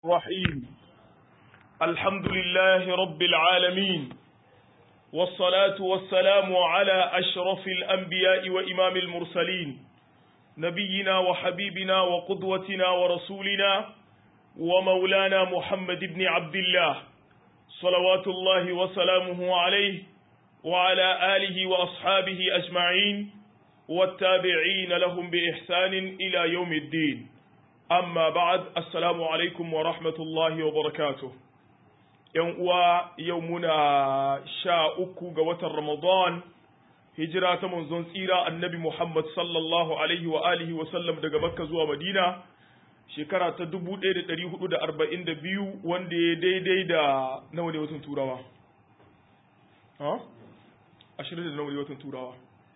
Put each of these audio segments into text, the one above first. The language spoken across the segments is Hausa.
الرحيم الحمد لله رب العالمين والصلاة والسلام على أشرف الأنبياء وإمام المرسلين نبينا وحبيبنا وقدوتنا ورسولنا ومولانا محمد بن عبد الله صلوات الله وسلامه عليه وعلى آله وأصحابه أجمعين والتابعين لهم بإحسان إلى يوم الدين amma ba'ad assalamu alaikum wa rahmatullahi wa barakatuh yan uwa yau muna sha uku ga watan ramadan hijira ta manzon tsira annabi muhammad sallallahu alaihi wa alihi wa sallam daga makka zuwa madina shekara ta 1442 wanda ya daidai da nawa ne watan turawa ha ashirin da nawa ne watan turawa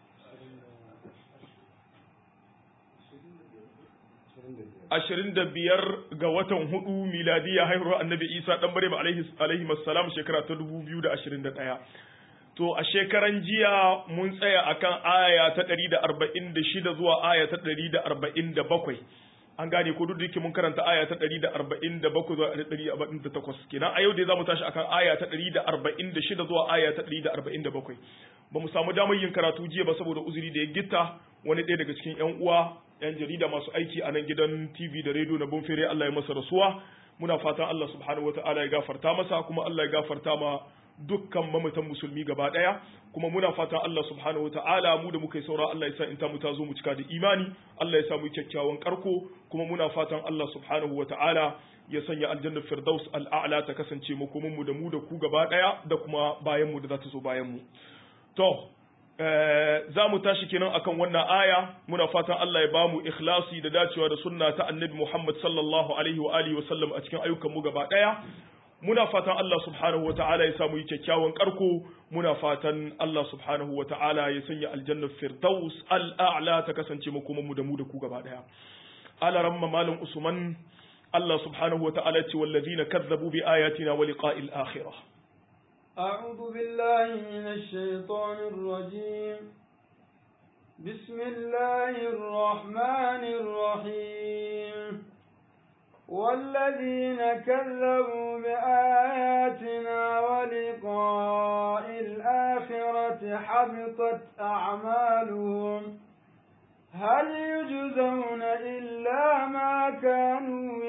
ashirin da biyar ga watan hudu miladiya haihuwar annabi isa dan maryam alaihi salam shekara ta dubu biyu da ashirin da ɗaya to a shekaran jiya mun tsaya akan aya ta ɗari da arba'in da shida zuwa aya ta ɗari da arba'in da bakwai an gane ko duk da yake mun karanta aya ta ɗari da arba'in da bakwai zuwa ɗari da arba'in da takwas kenan a yau dai za mu tashi akan aya ta ɗari da arba'in da shida zuwa aya ta ɗari da arba'in da bakwai ba mu samu damar yin karatu jiya ba saboda uzuri da ya gitta wani ɗaya daga cikin 'yan uwa 'yan jarida masu aiki a nan gidan TV da rediyo na Bonfere Allah ya masa rasuwa muna fatan Allah subhanahu wataala ya gafarta masa kuma Allah ya gafarta ma dukkan mamatan musulmi gaba daya kuma muna fatan Allah subhanahu wataala mu da muka yi saura Allah ya sa in ta mu ta zo mu cika da imani Allah ya sa mu kyakkyawan karko kuma muna fatan Allah subhanahu wataala ya sanya aljannar firdaus al'a'la ta kasance makomin mu da mu da ku gaba daya da kuma bayan mu da za ta zo bayan mu to za mu tashi kenan akan wannan aya muna fatan Allah ya ba mu ikhlasi da dacewa da sunna ta annabi Muhammad sallallahu alaihi wa alihi wa sallam a cikin ayyukan mu gaba daya muna fatan Allah subhanahu wa ta'ala ya samu yi kyakkyawan karko muna fatan Allah subhanahu wa ta'ala ya sanya aljanna firdaus al'a'la ta kasance makoman mu da mu da ku gaba daya ala ramma malam usman Allah subhanahu wa ta'ala ce wallazina kazzabu bi ayatina wa liqa'il akhirah أعوذ بالله من الشيطان الرجيم بسم الله الرحمن الرحيم والذين كذبوا بآياتنا ولقاء الآخرة حبطت أعمالهم هل يجزون إلا ما كانوا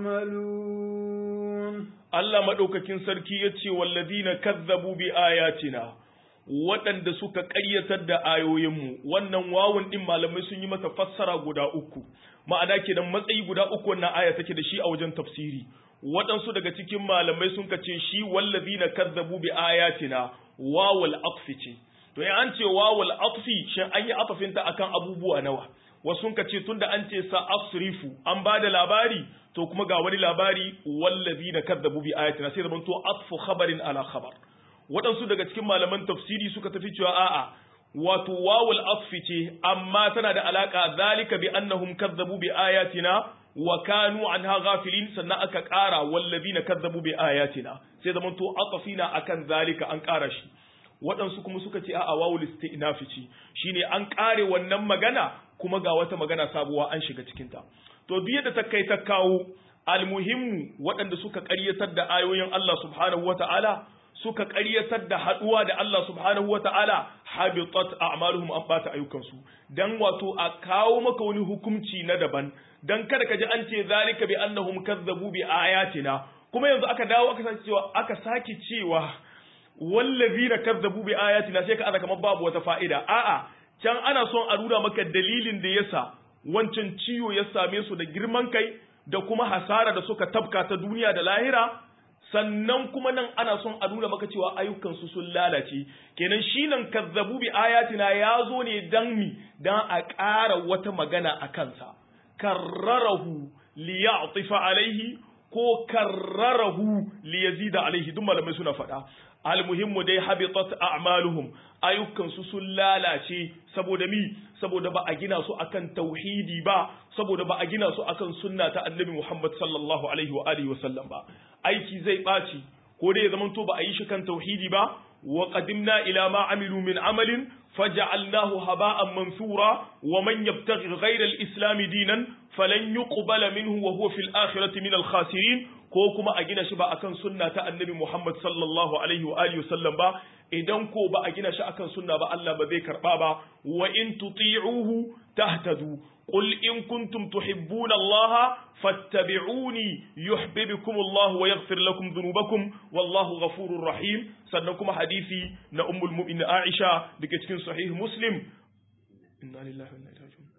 يعملون Allah maɗaukakin sarki ya ce wallazina kazzabu bi ayatina waɗanda suka ƙaryatar da ayoyinmu wannan wawun ɗin malamai sun yi mata fassara guda uku ma'ana kenan matsayi guda uku wannan aya take da shi a wajen tafsiri waɗansu daga cikin malamai sun ce shi wallazina kazzabu bi ayatina wawul atfi ce to in an ce wawul atfi shin an yi atafinta akan abubuwa nawa wasu sun ce tunda an ce sa asrifu an ba da labari to kuma ga wani labari wallazi na kadzabu bi ayatina sai zamanto atfu khabarin ala khabar waɗansu daga cikin malaman tafsiri suka tafi cewa a'a wato wawul atfi ce amma tana da alaka zalika bi annahum kadzabu bi ayatina wa kanu anha ghafilin sannan aka ƙara wallazi na kadzabu bi ayatina sai zamanto atafina akan zalika an ƙara shi waɗansu kuma suka ce a'a wawul istinafi ce shine an ƙare wannan magana kuma ga wata magana sabuwa an shiga cikinta to duk yadda ta kai ta kawo almuhimmu waɗanda suka ƙaryatar da ayoyin Allah subhanahu wata'ala suka ƙaryatar da haɗuwa da Allah subhanahu wata'ala habitat a'maluhum an bata ayyukansu dan wato a kawo maka wani hukunci na daban dan kada ka ji an ce zalika bi annahum kazzabu bi ayatina kuma yanzu aka dawo aka sake cewa aka sake cewa wallazina kazzabu bi ayatina sai ka aza kamar babu wata fa'ida a'a can ana son a nuna maka dalilin da yasa wancan ciwo ya same su da girman kai da kuma hasara da suka tabka ta duniya da lahira sannan kuma nan ana son a nuna maka cewa ayyukansu sun lalace kenan shi nan kazzabu bi ayatina ya zo ne dan mi dan a ƙara wata magana a kansa karrarahu liya'tifa alaihi ko karrarahu liyazida alaihi duk malamai suna faɗa almuhimmu dai habitat a'maluhum ayyukan su sun lalace saboda mi saboda ba a gina su akan tauhidi ba saboda ba a gina su akan sunna ta annabi Muhammad sallallahu alaihi wa alihi wasallam ba aiki zai ɓaci ko dai ya zamanto ba a yi shi kan tauhidi ba wa qadimna ila ma amilu min amalin faj'alnahu haba'an mansura wa man yabtaghi ghayra al-islam dinan falan yuqbala minhu wa huwa fil akhirati min al-khasirin ko kuma a gina shi ba akan sunna ta annabi Muhammad sallallahu alaihi wa alihi wasallam ba idan ko ba a gina shi akan sunna ba Allah ba zai karba ba wa in tuti'uhu tahtadu qul in kuntum tuhibbuna Allah fattabi'uni yuhibbukum Allah wa yaghfir lakum dhunubakum wallahu ghafurur rahim sannan kuma hadisi na ummul mu'minin Aisha dake cikin sahih Muslim inna lillahi wa inna ilaihi raji'un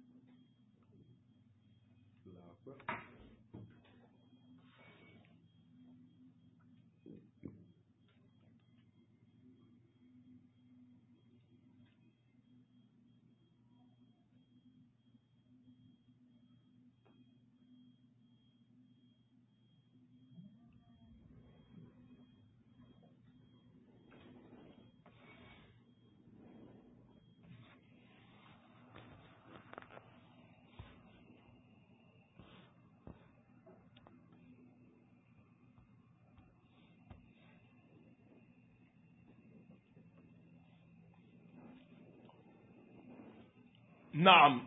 Na'am,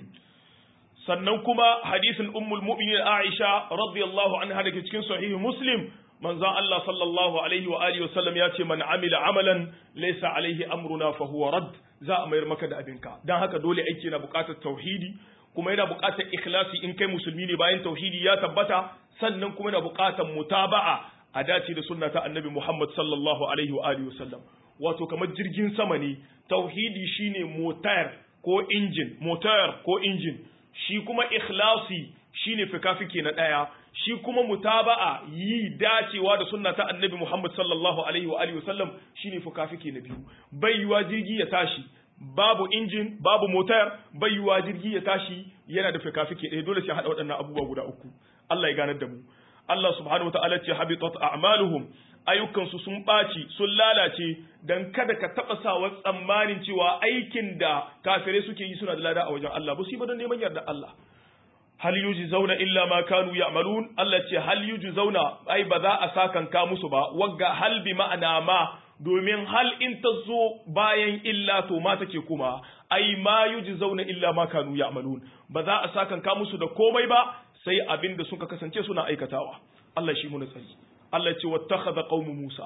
sannan kuma hadisin ummul mu'minin Aisha radiyallahu anha da ke cikin sahihi Muslim, manzan Allah sallallahu Alaihi wa Alihi wasallam ya ce, Man amila amalan laisa alaihi amruna fa huwa rad za a mayar maka da abinka. Don haka dole aiki na buƙatar tauhidi, kuma yana buƙatar ikhlasi in kai musulmi ne bayan tauhidi ya tabbata, sannan kuma yana buƙatar mutaba'a a dace da sunna ta annabi Muhammad sallallahu Alaihi wa Alihi wasallam. Wato kamar jirgin sama ne, tauhidi shine motar ko injin motar ko injin shi kuma ikhlasi shine fikafiki na daya shi kuma mutaba'a yi dacewa da sunna ta annabi Muhammad sallallahu alaihi wa alihi wasallam shine fikafiki na biyu bai yiwa jirgi ya tashi babu injin babu motar bai yiwa jirgi ya tashi yana da fikafiki ɗaya dole sai hada waɗannan abubuwa guda uku Allah ya ganar da mu Allah subhanahu wa ta'ala ce habitat a'maluhum ayyukansu sun ɓaci sun lalace don kada ka taɓa sawa tsammanin cewa aikin da kafirai suke yi suna da lada a wajen Allah ba su yi ba don neman yarda Allah hal yuji zauna illa ma kanu ya'malun Allah ce hal yuji zauna ai ba za a sakanka musu ba wagga hal bi ma'ana ma domin hal in ta zo bayan illa to ma take kuma ai ma yuji zauna illa ma kanu ya'malun ba za a sakanka musu da komai ba sai abin da suka kasance suna aikatawa Allah shi mu tsari Allah ce wattakhadha qaumu Musa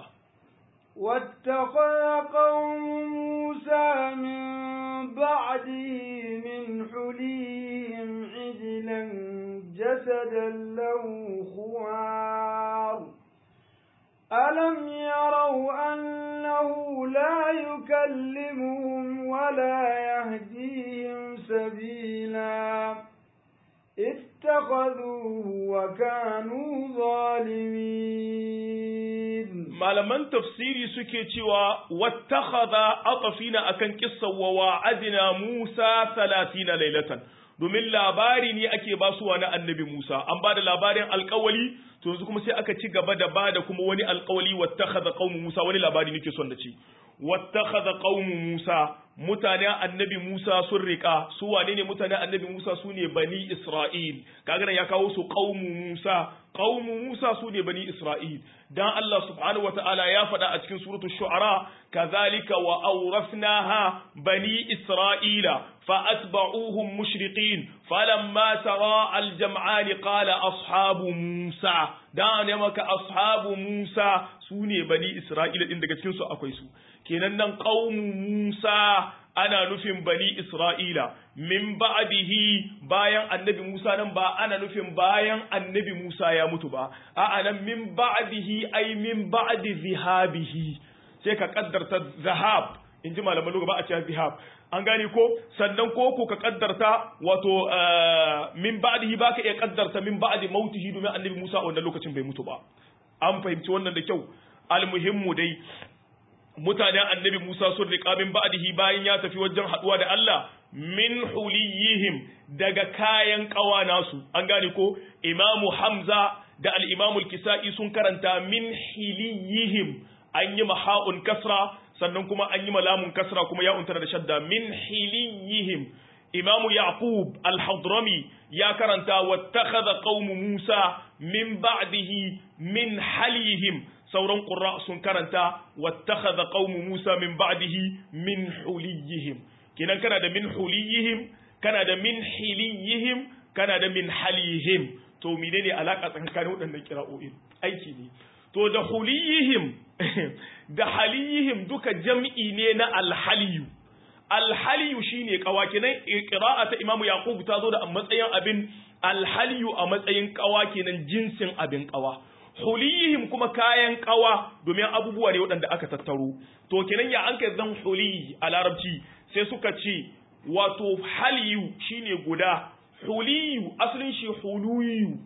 واتخذ قوم موسى من بعده من حليهم عجلا جسدا له خوار ألم يروا أنه لا يكلمهم ولا يهديهم سبيلا اتخذوه وكانوا ظالمين malaman tafsiri suke cewa wattakhadha atafina akan kissa wa wa'adna Musa 30 lailatan domin labari ne ake basuwa na annabi Musa an bada labarin alƙawali to yanzu kuma sai aka ci gaba da bada kuma wani alƙawali wattakhadha qaumu Musa wani labari nake son da ci wattakhadha qaumu Musa mutanen annabi Musa sun riƙa su wane ne mutanen annabi Musa su ne bani Isra'il kaga ya kawo su qaumu Musa qaumu Musa su ne bani Isra'il dan Allah subhanahu wataala ya faɗa a cikin suratul shu'ara kazalika wa awrafnaha bani Isra'ila fa atba'uhum mushriqin falamma tara al-jam'an qala ashabu Musa dan ne maka ashabu Musa su ne bani Isra'ila din daga cikin su akwai su kenan nan qaumu Musa ana nufin bani Isra'ila min ba'dihi bayan annabi Musa nan ba ana nufin bayan annabi Musa ya mutu ba a'a nan min ba'dihi ai min ba'di zihabihi sai ka kaddarta zahab in ji malaman lugha ba a cewa zihab an gane ko sannan ko ko ka kaddarta wato min ba'dihi baka iya kaddarta min ba'di mautihi domin annabi Musa a wannan lokacin bai mutu ba an fahimci wannan da kyau almuhimmu dai mutanen annabi Musa sun riƙa min ba'dihi bayan ya tafi wajen haɗuwa da Allah min huliyihim daga kayan ƙawa nasu an gane ko imamu Hamza da al-imamu al-Kisa'i sun karanta min hiliyihim an yi maha'un kasra sannan kuma an yi malamun kasra kuma ya untara da shadda min hiliyihim imamu Yaqub al-Hadrami ya karanta wattakhadha qaumu Musa min ba'dihi min halihim sauran ƙura sun karanta wattakhadha qaumu Musa min ba'dihi min huliyihim kinan kana da min huliyihim kana da min hiliyihim kana da min halihim to menene alaka tsakanin waɗannan kira'o'in aiki ne to da huliyihim da haliyihim duka jam'i ne na alhaliyu alhaliyu shine kawa kenan qira'a ta imamu yaqub ta zo da a matsayin abin alhaliyu a matsayin kawa kenan jinsin abin kawa huliyihim kuma kayan kawa domin abubuwa ne waɗanda aka tattaro to kenan ya an kai zan huliyi a larabci sai suka ce wato haliyu shine guda huliyu asalin shi huluyu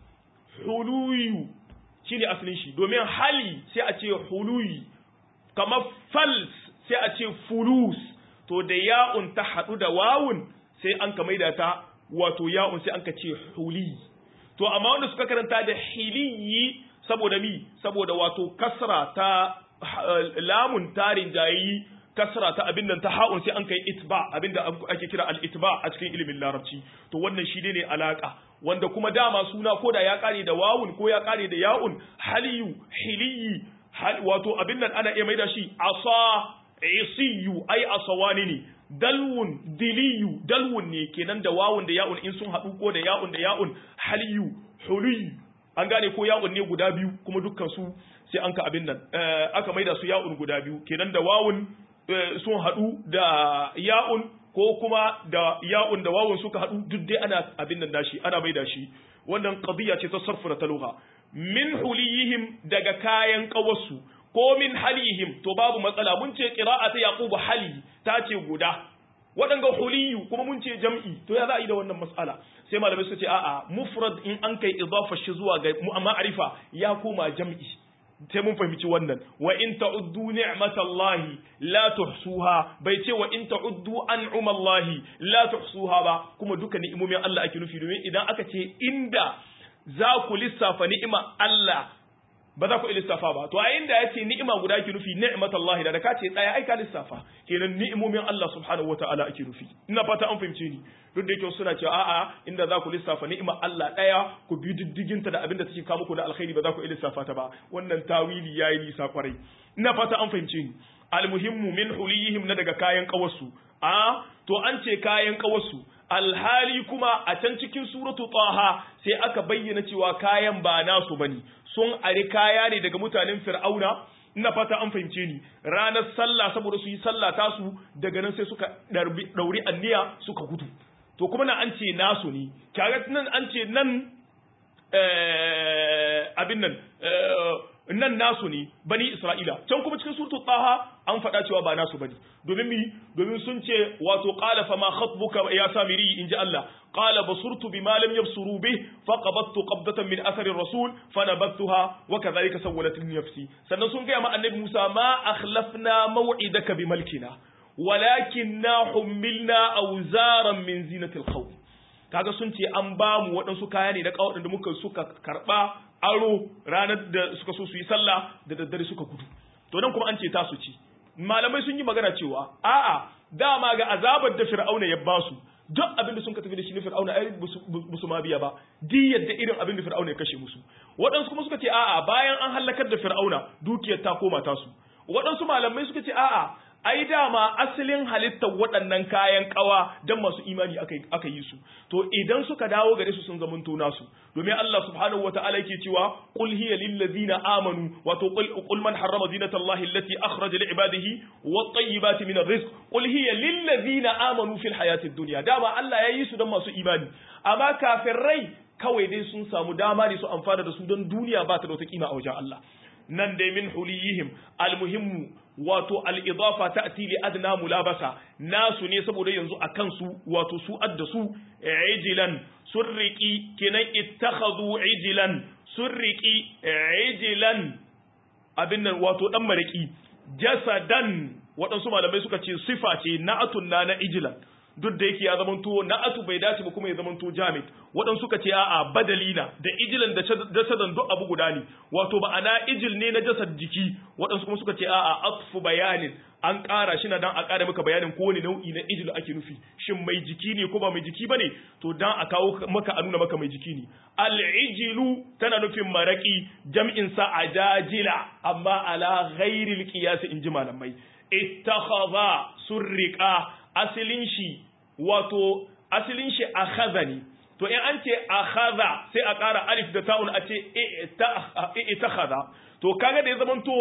huluyu shine asalin shi domin hali sai a ce huluyi kamar fals sai a ce fulus to da ya'un ta haɗu da wawun sai an ka maida ta wato ya'un sai an ka ce huli to amma wanda suka karanta da hiliyi saboda mi saboda wato kasra ta lamun tarin jayi kasra ta abin nan ta ha'un sai an kai itba abinda ake kira al-itba a cikin ilimin larabci to wannan shi ne alaka wanda kuma dama suna ko da ya kare da wawun ko ya kare da ya'un haliyu hiliyi wato abin nan ana iya maida shi asa isiyu ai asawani ne dalwun diliyu dalwun ne kenan da wawun da ya'un in sun haɗu ko da ya'un da ya'un haliyu huliyu an gane ko ya'un ne guda biyu kuma dukkan su sai an ka abin nan aka maida su ya'un guda biyu kenan da wawun sun haɗu da ya'un ko kuma da ya'un da wawun suka haɗu duk dai ana abin nan dashi ana maida shi wannan qadiya ce ta sarfura ta lugha min huliyihim daga kayan kawasu ko min halihim to babu matsala mun ce qira'ata yaqubu hali ta ce guda waɗanga huliyu kuma mun ce jam'i to ya za a yi da wannan mas'ala sai malamai suka ce a'a mufrad in an kai idafa shi zuwa ga ma'arifa ya koma jam'i sai mun fahimci wannan wa in ta'uddu ni'matallahi la tuhsuha bai ce wa in ta'uddu an'umallahi la tuhsuha ba kuma duka ni'imomin Allah ake nufi domin idan aka ce inda za ku lissafa ni'ima Allah ba za ku iya lissafa ba to a inda ya ce ni'ima guda ake nufi ni'matallahi da ka ce tsaya ai ka lissafa kenan ni'imomin Allah subhanahu wataala ake nufi ina fata an fahimce ni duk da yake suna cewa a'a inda za ku lissafa ni'ima Allah daya ku bi diddigin ta da abin da take kawo muku da alkhairi ba za ku iya lissafa ta ba wannan tawili yayi nisa kwarai ina fata an fahimce ni almuhimmu min huliyihim na daga kayan kawarsu a to an ce kayan kawarsu alhali kuma a can cikin suratu taha sai aka bayyana cewa kayan ba nasu bane sun ari kaya ne daga mutanen fir'auna ina fata an fahimce ni ranar sallah saboda su yi sallah tasu daga nan sai suka dauri anniya suka gudu to kuma na an ce nasu ne kaga nan an ce nan abin nan nan nasu ne bani isra'ila can kuma cikin surtu taha an faɗa cewa ba nasu bane domin mi domin sun ce wato qala fa ma khatbuka ya samiri inji Allah qala basurtu bima lam yabsuru bih fa qabattu qabdatan min athari rasul fa nabattuha wa kadhalika sawwalat li nafsi sannan sun ga ma annabi Musa ma akhlafna maw'idaka bi malkina walakinna hummilna awzaran min zinatil khawf kaga sun ce an ba mu waɗansu kaya ne na kawaɗin da muka suka karɓa aro ranar da suka so su yi sallah da daddare suka gudu to nan kuma an ce ta su ci malamai sun yi magana cewa a'a dama ga azabar da fir'auna ya ba su duk abin da sun ka tafi da shi na fir'auna ai musu ma biya ba diyar da irin abin da fir'auna ya kashe musu waɗansu kuma suka ce a'a bayan an halakar da fir'auna dukiyar ta koma tasu waɗansu malamai suka ce a'a ai dama asalin halittar waɗannan kayan ƙawa don masu imani aka yi su to idan suka dawo gare su sun zamanto nasu domin Allah subhanahu wata'ala yake cewa qul hiya lil ladzina amanu wato qul man harrama zinata Allahi allati akhraja li ibadihi wat tayyibati min arrizq qul hiya lil ladzina amanu fil hayati dunya dama Allah ya yi su don masu imani amma kafirai kawai dai sun samu dama ne su amfana da su don duniya ba ta da wata kima a wajen Allah nan dai min huliyihim almuhimmu wato al'idafa ta atili adna mulabasa nasu ne saboda yanzu a kansu wato su adda su ijilan sun riƙi kenan ittakhadhu ijilan sun riƙi ijilan abin nan wato dan mariki jasadan waɗansu malamai suka ce sifa ce na'atun na na ijilan duk da yake ya zamanto na'atu bai dace ba kuma ya zamanto jamid waɗansu suka ce a'a badalina da ijilan da jasadan duk abu guda ne wato ba ana ijil ne na jasad jiki waɗansu kuma suka ce a'a atfu bayanin an ƙara shi na dan a ƙara maka bayanin kowane nau'i na ijil ake nufi shin mai jiki ne ko ba mai jiki bane to dan a kawo maka a nuna maka mai jiki ne al-ijilu tana nufin maraki jam'in sa ajajila amma ala ghairil qiyas in ji malamai ittakhadha surriqa asilin shi wato asilin shi akhadha ne to in an ce akhadha sai a ƙara alif da ta'un a ce itakhadha to kaga da ya zamanto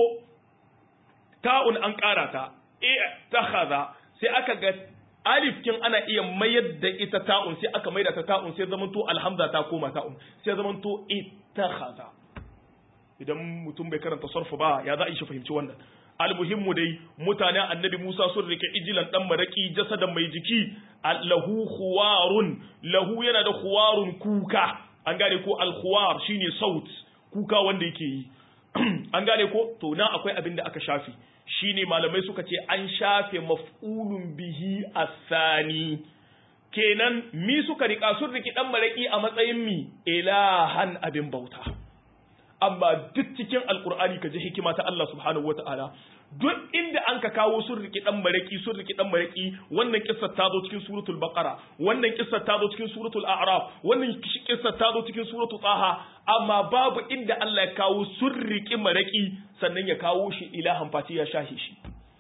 ta'un an ƙara ta itakhadha sai aka ga alif kin ana iya mayar da ita ta'un sai aka maida ta ta'un sai zamanto alhamza ta koma ta'un sai zamanto ittakhadha idan mutum bai karanta sarfu ba ya za a yi shi fahimci wannan almuhimmu dai mutanen annabi Musa sun rike ijilan dan maraki jasadan mai jiki lahu khuwarun lahu yana da khuwarun kuka an gane ko al-khuwar shine saut kuka wanda yake yi an gane ko to nan akwai abin da aka shafi shine malamai suka ce an shafe maf'ulun bihi asani kenan mi suka rika sun riki dan maraki a matsayin mi ilahan abin bauta amma duk cikin alkur'ani ka ji hikima ta Allah subhanahu wata'ala duk inda an ka kawo sun riki dan maraki sun riki dan maraki wannan kissar ta zo cikin suratul baqara wannan kissar ta zo cikin suratul a'raf wannan kissar ta zo cikin suratul taha amma babu inda Allah ya kawo sun riki maraki sannan ya kawo shi ilahan fati ya shahi shi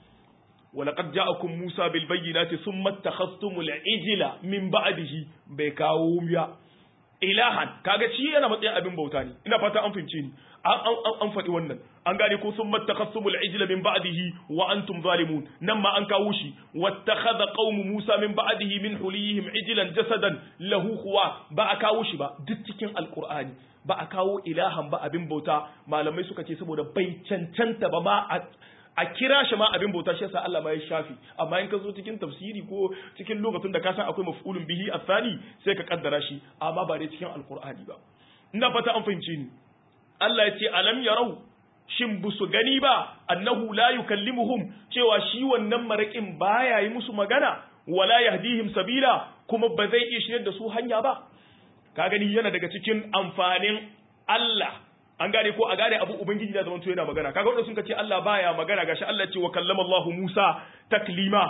ولقد جاءكم موسى بالبينات ثم اتخذتم العجل من بعده bai kawo ya ilahan kaga shi yana matsayin abin bauta ne ina fata an fahimce ni an faɗi wannan an gane ko sun mattakhasumul ijla min ba'dihi wa antum zalimun nan ma an kawo shi wattakhadha qaumu musa min ba'dihi min hulihim ijlan jasadan lahu khuwa ba a kawo shi ba duk cikin alqur'ani ba a kawo ilahan ba abin bauta malamai suka ce saboda bai cancanta ba ma a kira shi ma abin bauta shi yasa Allah ma ya shafi amma in ka zo cikin tafsiri ko cikin lokacin da ka san akwai maf'ulun bihi athani sai ka kaddara shi amma ba dai cikin alqur'ani ba ina fata an fahimce ni Allah ya ce alam yarau shin bu su gani ba annahu la yukallimuhum cewa shi wannan marakin baya yi musu magana wala yahdihim sabila kuma ba zai iya shiryar da su hanya ba ka gani yana daga cikin amfanin Allah an gane ko a gane abu ubangiji da zamanto yana magana kaga wanda sun ce Allah baya magana gashi Allah ce wa kallama Allah Musa taklima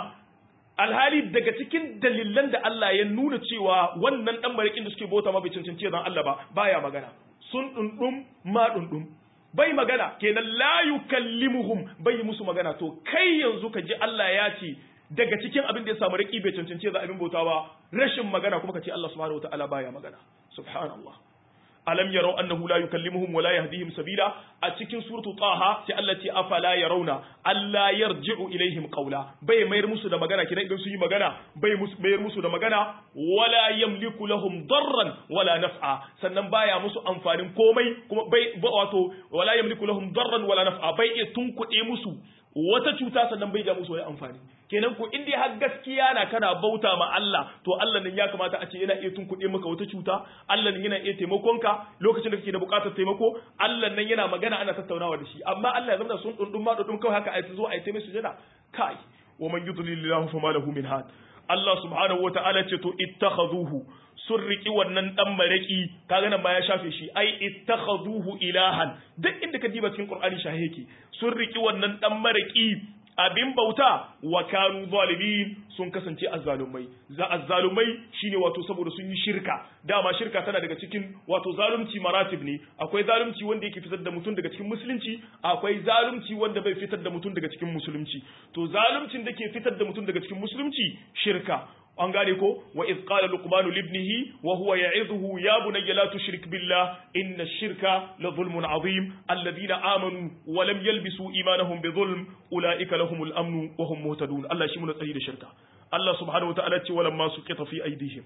alhali daga cikin dalilan da Allah ya nuna cewa wannan dan barikin da suke bauta ma bai cancanci zan Allah ba baya magana sun dundum ma dundum bai magana kenan la yukallimuhum bai musu magana to kai yanzu ka ji Allah ya ce daga cikin abin da ya samu raki bai cancanci za abin bauta ba rashin magana kuma ka ce Allah subhanahu wataala baya magana subhanallah alam yarau annahu la yukallimuhum wa la yahdihim sabila a cikin suratu taha sai Allah ce afala yarawna alla yarji'u ilaihim qawla bai mayar musu da magana kidan idan su yi magana bai musu mayar musu da magana wala yamliku lahum darran wala naf'a sannan baya musu amfanin komai kuma bai wato wala yamliku lahum darran wala naf'a bai iya tunkuɗe musu wata cuta sannan bai ja musu wani amfani kenan ko in dai har gaskiya na kana bauta ma Allah to Allah nan ya kamata a ce yana iya tunkuɗe maka wata cuta Allah nan yana iya taimakon ka lokacin da kake da buƙatar taimako Allah nan yana magana ana tattaunawa da shi amma Allah ya zama sun dundun ma dundun kawai haka ai zo ai taimai sujada kai wa man yudlilillahu fama lahu min had Allah subhanahu wata'ala ce to ittakhazuhu sun riki wannan dan maraki kaga nan ma ya shafe shi ai ittakhazuhu ilahan duk inda ka diba cikin Qur'ani shahe yake sun riki wannan dan maraki abin bauta wa kanu zalimin sun kasance azzalumai za azzalumai shine wato saboda sun yi shirka dama shirka tana daga cikin wato zalunci maratib ne akwai zalunci wanda yake fitar da mutum daga cikin musulunci akwai zalunci wanda bai fitar da mutum daga cikin musulunci to zaluncin da ke fitar da mutum daga cikin musulunci shirka an gane ko wa iz qala luqman libnihi wa huwa ya'idhuhu ya bunayya la tushrik billah inna ash-shirka la dhulmun azim alladhina amanu wa lam yalbisu imanahum bi dhulm ulaika lahumul amn wa hum muhtadun Allah shi mun tsari da shirka Allah subhanahu wa ta'ala ce walamma suqita fi aydihim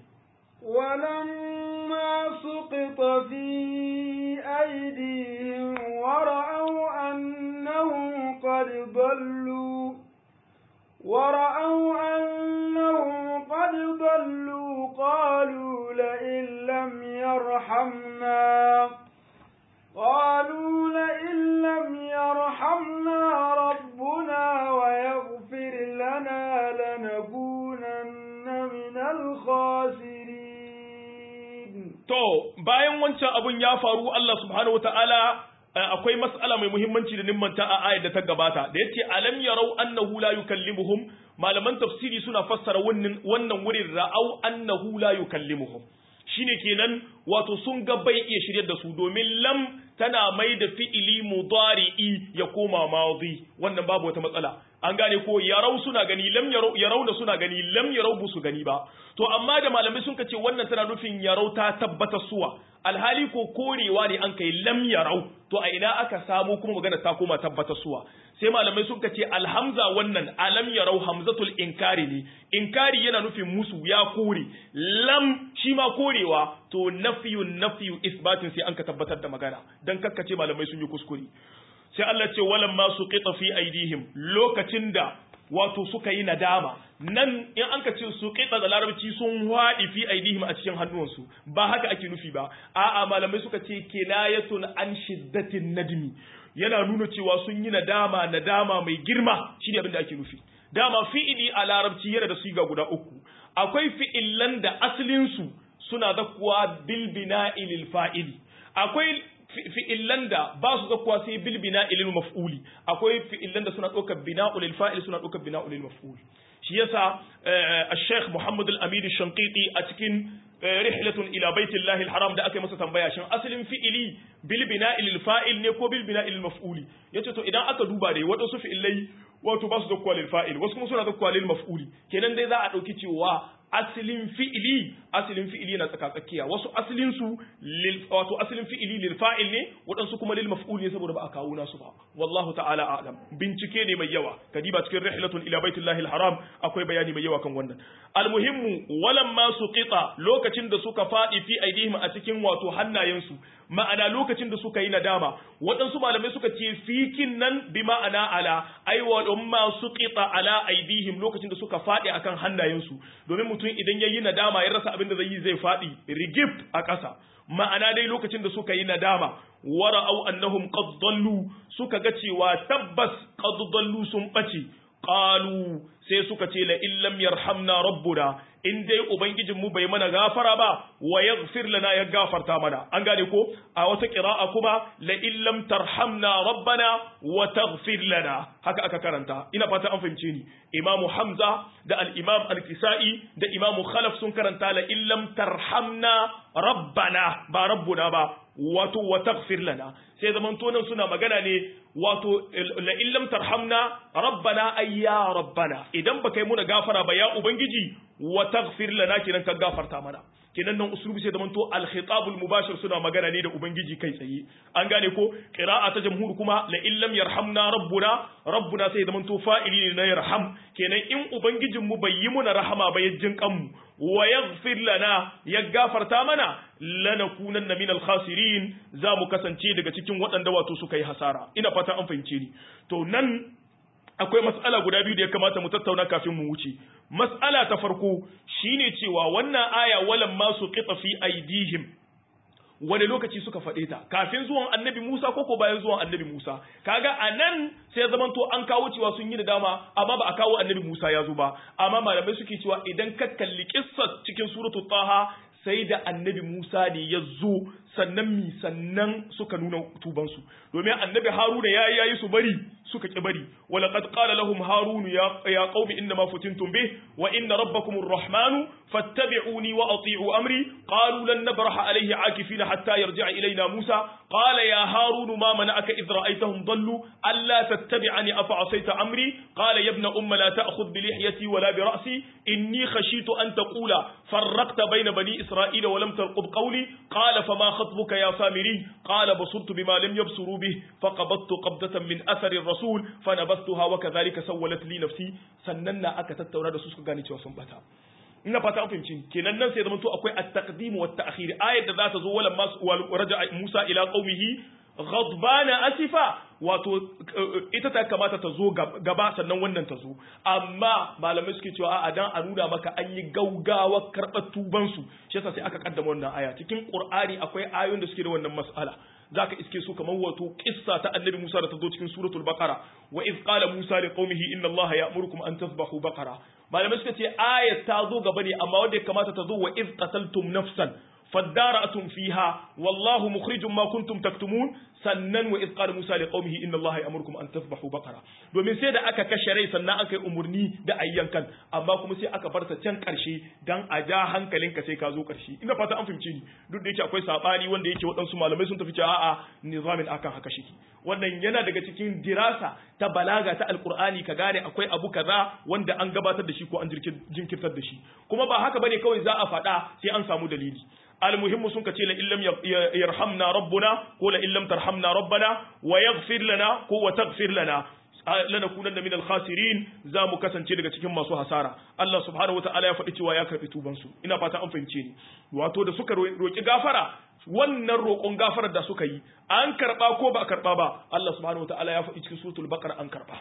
ولما سقط في أيديهم ورأوا أنهم قد ضلوا ورأوا أنهم قد ضلوا قالوا لئن لم يرحمنا قالوا لئن لم يرحمنا ربنا ويغفر لنا لنكونن من الخاسرين to bayan wancan abun ya faru Allah subhanahu wataala akwai mas'ala mai muhimmanci da nimmanta a ayar da ta gabata da yace alam yarau annahu la yukallimuhum malaman tafsiri suna fassara wannan wannan wurin ra'au annahu la yukallimuhum shine kenan wato sun ga bai iya shiryar da su domin lam tana mai da fi'ili mudari'i ya koma madi wannan babu wata matsala an gane ko yarau suna gani lam yarau yarau da suna gani lam yarau bu su gani ba to amma da malamai sun ce wannan tana nufin yarau ta tabbata suwa alhali ko korewa ne an kai lam yarau to a ina aka samu kuma magana ta koma tabbata suwa sai malamai sun ce alhamza wannan alam yarau hamzatul inkari ne inkari yana nufin musu ya kore lam shi ma korewa to nafiyun nafiyu isbatin sai an ka tabbatar da magana dan kakkace malamai sun yi kuskure sai Allah ce walam ma suqita fi aidihim lokacin da wato suka yi nadama nan in an ka ce suqita da larabci sun wadi fi aidihim a cikin hannuwansu ba haka ake nufi ba a'a malamai suka ce kinayatun an shiddatin nadmi yana nuna cewa sun yi nadama nadama mai girma shine abin da ake nufi dama fi'ili a larabci yana da siga guda uku akwai fi'ilan da asalin su suna zakkuwa bil bina'i lil fa'ili akwai fi'illan da ba su zakkuwa sai bil bina'i lil maf'uli akwai fi'illan da suna ɗaukar bina'u lil fa'il suna ɗaukar bina'u lil maf'ul shi yasa al-Sheikh Muhammad al-Amin al-Shanqiti a cikin rihlatun ila baitillahi al-haram da aka yi masa tambaya shin asalin fi'ili bil bina'i lil fa'il ne ko bil bina'i lil maf'uli yace to idan aka duba dai wadansu fi'ilai wato ba su zakkuwa lil fa'il wasu kuma suna zakkuwa lil maf'uli kenan dai za a dauki cewa asalin fi'ili asalin fi'ili na tsaka tsakiya wasu asalin su wato asalin fi'ili lil fa'il ne waɗansu kuma lil maf'ul ne saboda ba a kawo nasu ba wallahu ta'ala a'lam bincike ne mai yawa kadiba cikin rihlatun ila baitillahi alharam akwai bayani mai yawa kan wannan almuhimmu walam ma suqita lokacin da suka fadi fi aidihim a cikin wato hannayensu ma'ana lokacin da suka yi nadama waɗansu malamai suka ce fikin nan bi ma'ana ala ai wa ma suqita ala aidihim lokacin da suka fadi akan hannayensu domin mutum idan yayi nadama ya rasa abin da zai yi zai fadi rigib a ƙasa ma'ana dai lokacin da suka yi nadama wara'au annahum qad dallu suka ga cewa tabbas qad dallu sun bace qalu sai suka ce la illam yarhamna rabbuna in dai ubangijin mu bai mana gafara ba wa yaghfir lana ya gafarta mana an gane ko a wata qira'a kuma la illam tarhamna rabbana wa taghfir lana haka aka karanta ina fata an fahimce ni imamu hamza da al-imam al-kisai da imamu khalaf sun karanta la illam tarhamna rabbana ba rabbuna ba wato wa taghfir lana sai zaman tonan suna magana ne wato la illam tarhamna rabbana ay ya rabbana idan baka yi muna gafara ba ya ubangiji wa taghfir lana kenan ka gafarta mana kenan nan uslubi sai zaman to al khitabul mubashir suna magana ne da ubangiji kai tsaye an gane ko qira'a ta jamhur kuma la illam yarhamna rabbuna rabbuna sai zaman to fa'ili ne na yarham kenan in ubangijin mu bai yi muna rahama ba yajjin kanmu wa yaghfir lana ya gafarta mana lanakunanna minal khasirin za mu kasance daga cikin waɗanda wato suka yi hasara ina fata an fahimce ni to nan akwai mas'ala guda biyu da ya kamata mu tattauna kafin mu wuce mas'ala ta farko shine cewa wannan aya walam ma su qita fi aidihim wani lokaci suka faɗe ta kafin zuwan annabi Musa ko ko bayan zuwan annabi Musa kaga anan sai zaman to an kawo cewa sun yi da dama amma ba a kawo annabi Musa ya zo ba amma malamai suke cewa idan ka kalli kissar cikin suratul taha sai da annabi Musa ne ya zo sannan mi sannan suka nuna tubansu domin annabi Haruna ya yayi su bari suka ki bari wala qad qala lahum harun ya ya qaumi inna ma futintum bih wa inna rabbakum arrahman fattabi'uni wa ati'u amri qalu lan nabraha alayhi akifina hatta yarji'a ilayna Musa qala ya harun ma mana'aka idh ra'aytahum dallu alla tattabi'ani afa asayta amri qala ya ibna umma la ta'khudh bi lihyati wala bi ra'si inni khashitu an taqula farraqta bayna bani isra'ila wa lam tarqub qawli qala fama خطبك يا سامري قال بصرت بما لم يبصروا به فقبضت قبضة من أثر الرسول فنبذتها وكذلك سولت لي نفسي سننا أكا تتورا da su suka gane cewa sun bata ina fata an fahimci kenan nan sai zama to akwai at-taqdim wa at-ta'khir ayat da za ta zo wala raja Musa ila qaumihi ghadbana asifa wato ita ta kamata ta zo gaba sannan wannan ta zo amma malamai suke cewa a dan a nuna maka an yi gaugawa karɓar tubansu shi yasa sai aka kaddama wannan aya cikin qur'ani akwai ayoyin da suke da wannan mas'ala zaka iske su kamar wato kissa ta annabi Musa da ta zo cikin suratul baqara wa iz qala Musa li qaumihi inna Allaha ya'murukum an tasbahu baqara malamai suka ce ayat ta zo gaba ne amma wanda ya kamata ta zo wa iz qataltum nafsan فادارأتم فيها والله مخرج ما كنتم تكتمون sannan wa izqala Musa li qaumihi inna Allah ya'murukum an tasbahu baqara domin sai da aka kashe rai sannan aka yi umurni da ayyankan amma kuma sai aka barta can karshe dan a ja hankalinka sai ka zo karshe ina fata an fahimce ni duk da yake akwai sabani wanda yake waɗansu malamai sun tafi cewa a'a nizamin akan haka shi wannan yana daga cikin dirasa ta balaga ta alqur'ani ka gane akwai abu kaza wanda an gabatar da shi ko an jinkirtar da shi kuma ba haka bane kawai za a faɗa sai an samu dalili almuhimmu sun kace la illam yarhamna rabbuna ko la illam tarhamna rabbana wa yaghfir lana ko wa taghfir lana lanakunanna min al-khasirin za mu kasance daga cikin masu hasara Allah subhanahu wataala ya faɗi cewa ya karɓi tuban su ina fata an fahimce ni wato da suka roki gafara wannan roƙon gafarar da suka yi an karɓa ko ba a karɓa ba Allah subhanahu wataala ya faɗi cikin suratul baqara an karɓa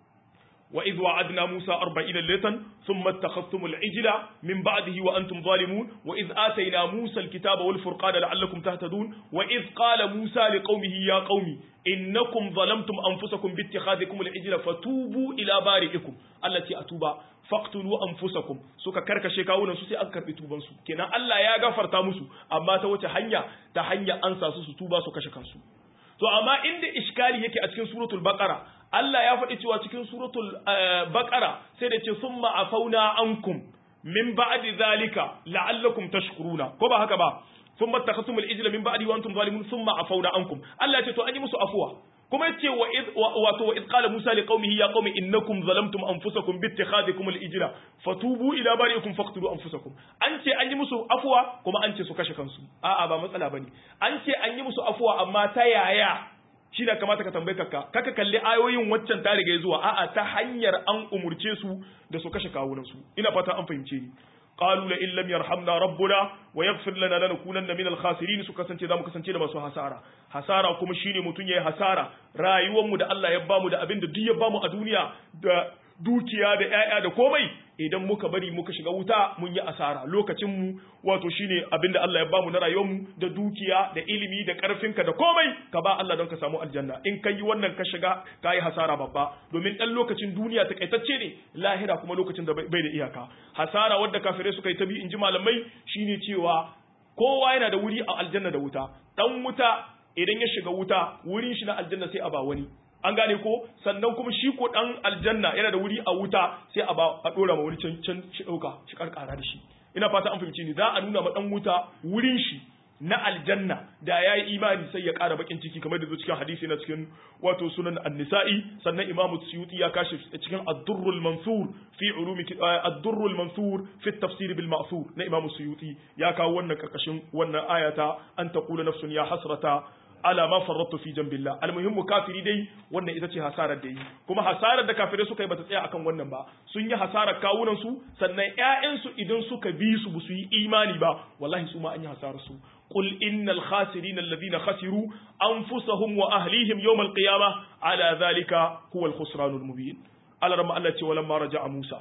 وإذ وعدنا موسى أربعين ليلة ثم اتخذتم العجل من بعده وأنتم ظالمون وإذ آتينا موسى الكتاب والفرقان لعلكم تهتدون وإذ قال موسى لقومه يا قوم إنكم ظلمتم أنفسكم باتخاذكم العجل فتوبوا إلى بارئكم التي أتوبا faqtulu anfusakum suka karkashe kawunan su sai an karbi tuban su kenan Allah ya gafarta musu amma ta wace hanya ta hanya an sa su su tuba su kashe kansu to amma inda iskali yake a cikin suratul baqara Allah ya faɗi cewa cikin suratul baqara sai da ce summa afauna ankum min ba'di zalika la'allakum tashkuruna ko ba haka ba thumma takhasumul ijla min ba'di wa antum zalimun thumma afauna ankum Allah ya ce to an yi musu afuwa kuma yace wa id wato wa id qala musa li qaumihi ya qaumi innakum zalamtum anfusakum bi ittikhadikum al ijla fatubu ila bari'ikum faqtulu anfusakum an ce an yi musu afuwa kuma an ce su kashe kansu a'a ba matsala bane an ce an yi musu afuwa amma ta yaya shi da kamata ka tambaye kakka kaka kalli ayoyin waccan ta riga zuwa a'a ta hanyar an umurce su da su kashe kawunan su ina fata an fahimce ni qalu la illam yarhamna rabbuna wa yaghfir lana lanakunanna minal khasirin su kasance zamu kasance da masu hasara hasara kuma shine mutun yayi hasara rayuwar mu da Allah ya bamu da abin da duk ya bamu a duniya da dukiya da ƴaƴa da komai idan muka bari muka shiga wuta mun yi asara lokacin mu wato shine abinda Allah ya bamu na rayuwar mu da dukiya da ilimi da karfinka da komai ka ba Allah don ka samu aljanna in kai yi wannan ka shiga ka yi hasara babba domin dan lokacin duniya takaitacce ne lahira kuma lokacin da bai da iyaka hasara wadda kafirai suka yi ta bi in ji malamai shine cewa kowa yana da wuri a aljanna da wuta dan wuta idan ya shiga wuta wurin shi na aljanna sai a ba wani an gane ko sannan kuma shi ko dan aljanna yana da wuri a wuta sai a ba a dora ma wani can can shi dauka shi karkara da shi ina fata an fahimci ni za a nuna ma dan wuta wurin shi na aljanna da ya yi imani sai ya ƙara bakin ciki kamar da zo cikin hadisi na cikin wato sunan an-nisa'i sannan imamu suyuti ya kashe cikin ad-durrul mansur fi ulumi ad-durrul mansur fi at-tafsir bil ma'thur na imamu suyuti ya kawo wannan karkashin wannan ayata an taqula nafsun ya hasrata ala ma farrattu fi jambillah almuhimmu kafiri dai wannan ita ce hasarar da yi kuma hasarar da kafirai suka yi bata tsaya akan wannan ba sun yi hasarar kawunan su sannan ƴaƴan su idan suka bi su su yi imani ba wallahi su ma an yi hasarar su qul innal khasirin alladhina khasiru anfusahum wa ahlihim yawm alqiyamah ala dhalika huwa alkhusranul mubin alarma Allah ce walamma raja'a Musa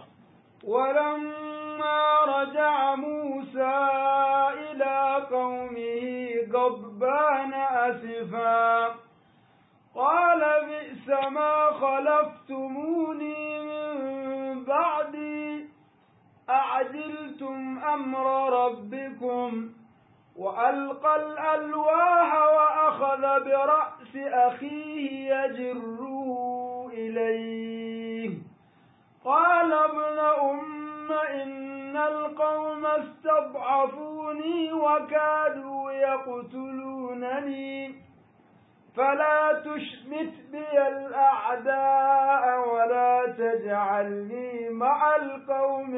ولما رجع موسى إلى قومه غضبان أسفا قال بئس ما خلفتموني من بعدي أعجلتم أمر ربكم وألقى الألواح وأخذ برأس أخيه يجره إليه قال ابن أم إن القوم استضعفوني وكادوا يقتلونني فلا تشمت بي الأعداء ولا تجعلني مع القوم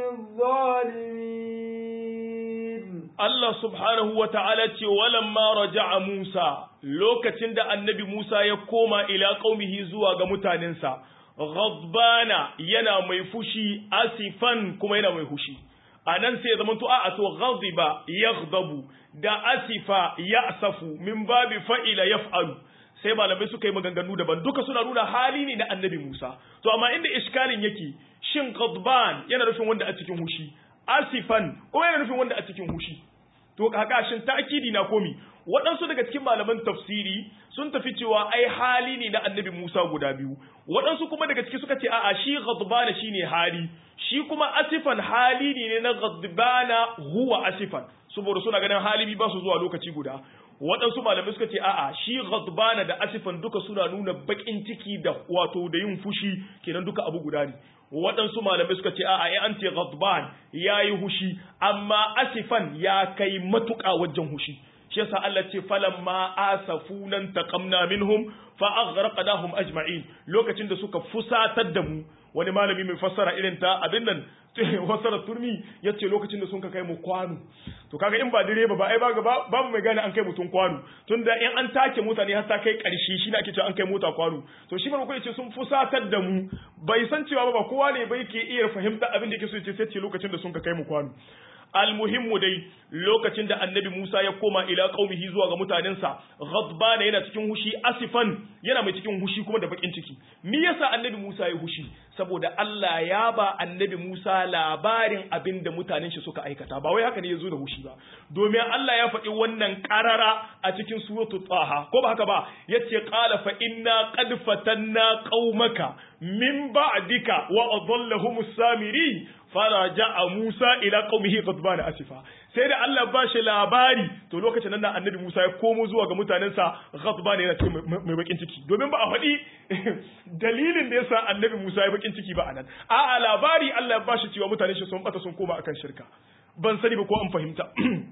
الظالمين Allah subhanahu wa ta'ala ce walamma raja'a Musa lokacin da annabi Musa ya koma ila qaumihi zuwa ga mutanensa ghadbana yana mai fushi asifan kuma yana mai fushi anan sai ya zama to a to ghadiba yaghdabu da asifa ya'safu min babi fa'ila yaf'alu sai malamai suka yi maganganu daban duka suna nuna hali ne na annabi Musa to amma inda iskalin yake shin ghadban yana nufin wanda a cikin hushi asifan kuma yana nufin wanda a cikin hushi to kaka shin ta'kidi na komi waɗansu daga cikin malaman tafsiri sun tafi cewa ai hali ne na annabi Musa guda biyu waɗansu kuma daga ciki suka ce a'a shi ghadbana shine hali shi kuma asifan hali ne na ghadbana huwa asifan saboda suna ganin hali ba su zuwa lokaci guda waɗansu malamai suka ce a'a shi ghadbana da asifan duka suna nuna bakin ciki da wato da yin fushi kenan duka abu guda ne waɗansu malamai suka ce a'a ya an ce ghadban yayi hushi amma asifan ya kai matuƙa wajen hushi shi yasa Allah ce falamma asafunan taqamna minhum fa aghraqnahum ajma'in lokacin da suka fusatar da mu wani malami mai fassara irin ta abin nan fassara turmi yace lokacin da sun ka kai mu kwano to kaga in ba direba ba ai ba babu mai gane an kai mutum kwano tunda in an take mutane har ta kai karshe shi ne ake cewa an kai mota kwano to shi farko yace sun fusatar da mu bai san cewa ba kowa ne bai ke iya fahimta abin da yake so yace sai ce lokacin da sun ka kai mu kwano almuhimmu dai lokacin da annabi Musa ya koma ila qaumihi zuwa ga mutanensa ghadbana yana cikin hushi asifan yana mai cikin hushi kuma da bakin ciki me yasa annabi Musa ya hushi saboda Allah ya ba annabi Musa labarin abin da mutanen shi suka aikata ba wai haka ne yazo da hushi ba domin Allah ya faɗi wannan qarara a cikin suratul taha ko ba haka ba yace qala fa inna qad fatanna qaumaka min ba'dika wa adhallahumus samiri faraja'a Musa ila qaumihi ghadban asifa sai da Allah ba shi labari to lokacin nan annabi Musa ya komo zuwa ga mutanensa ghadban yana cikin mai bakin ciki domin ba a faɗi dalilin da yasa annabi Musa ya bakin ciki ba anan a'a labari Allah ya ba shi cewa mutanen shi sun bata sun koma akan shirka ban sani ba ko an fahimta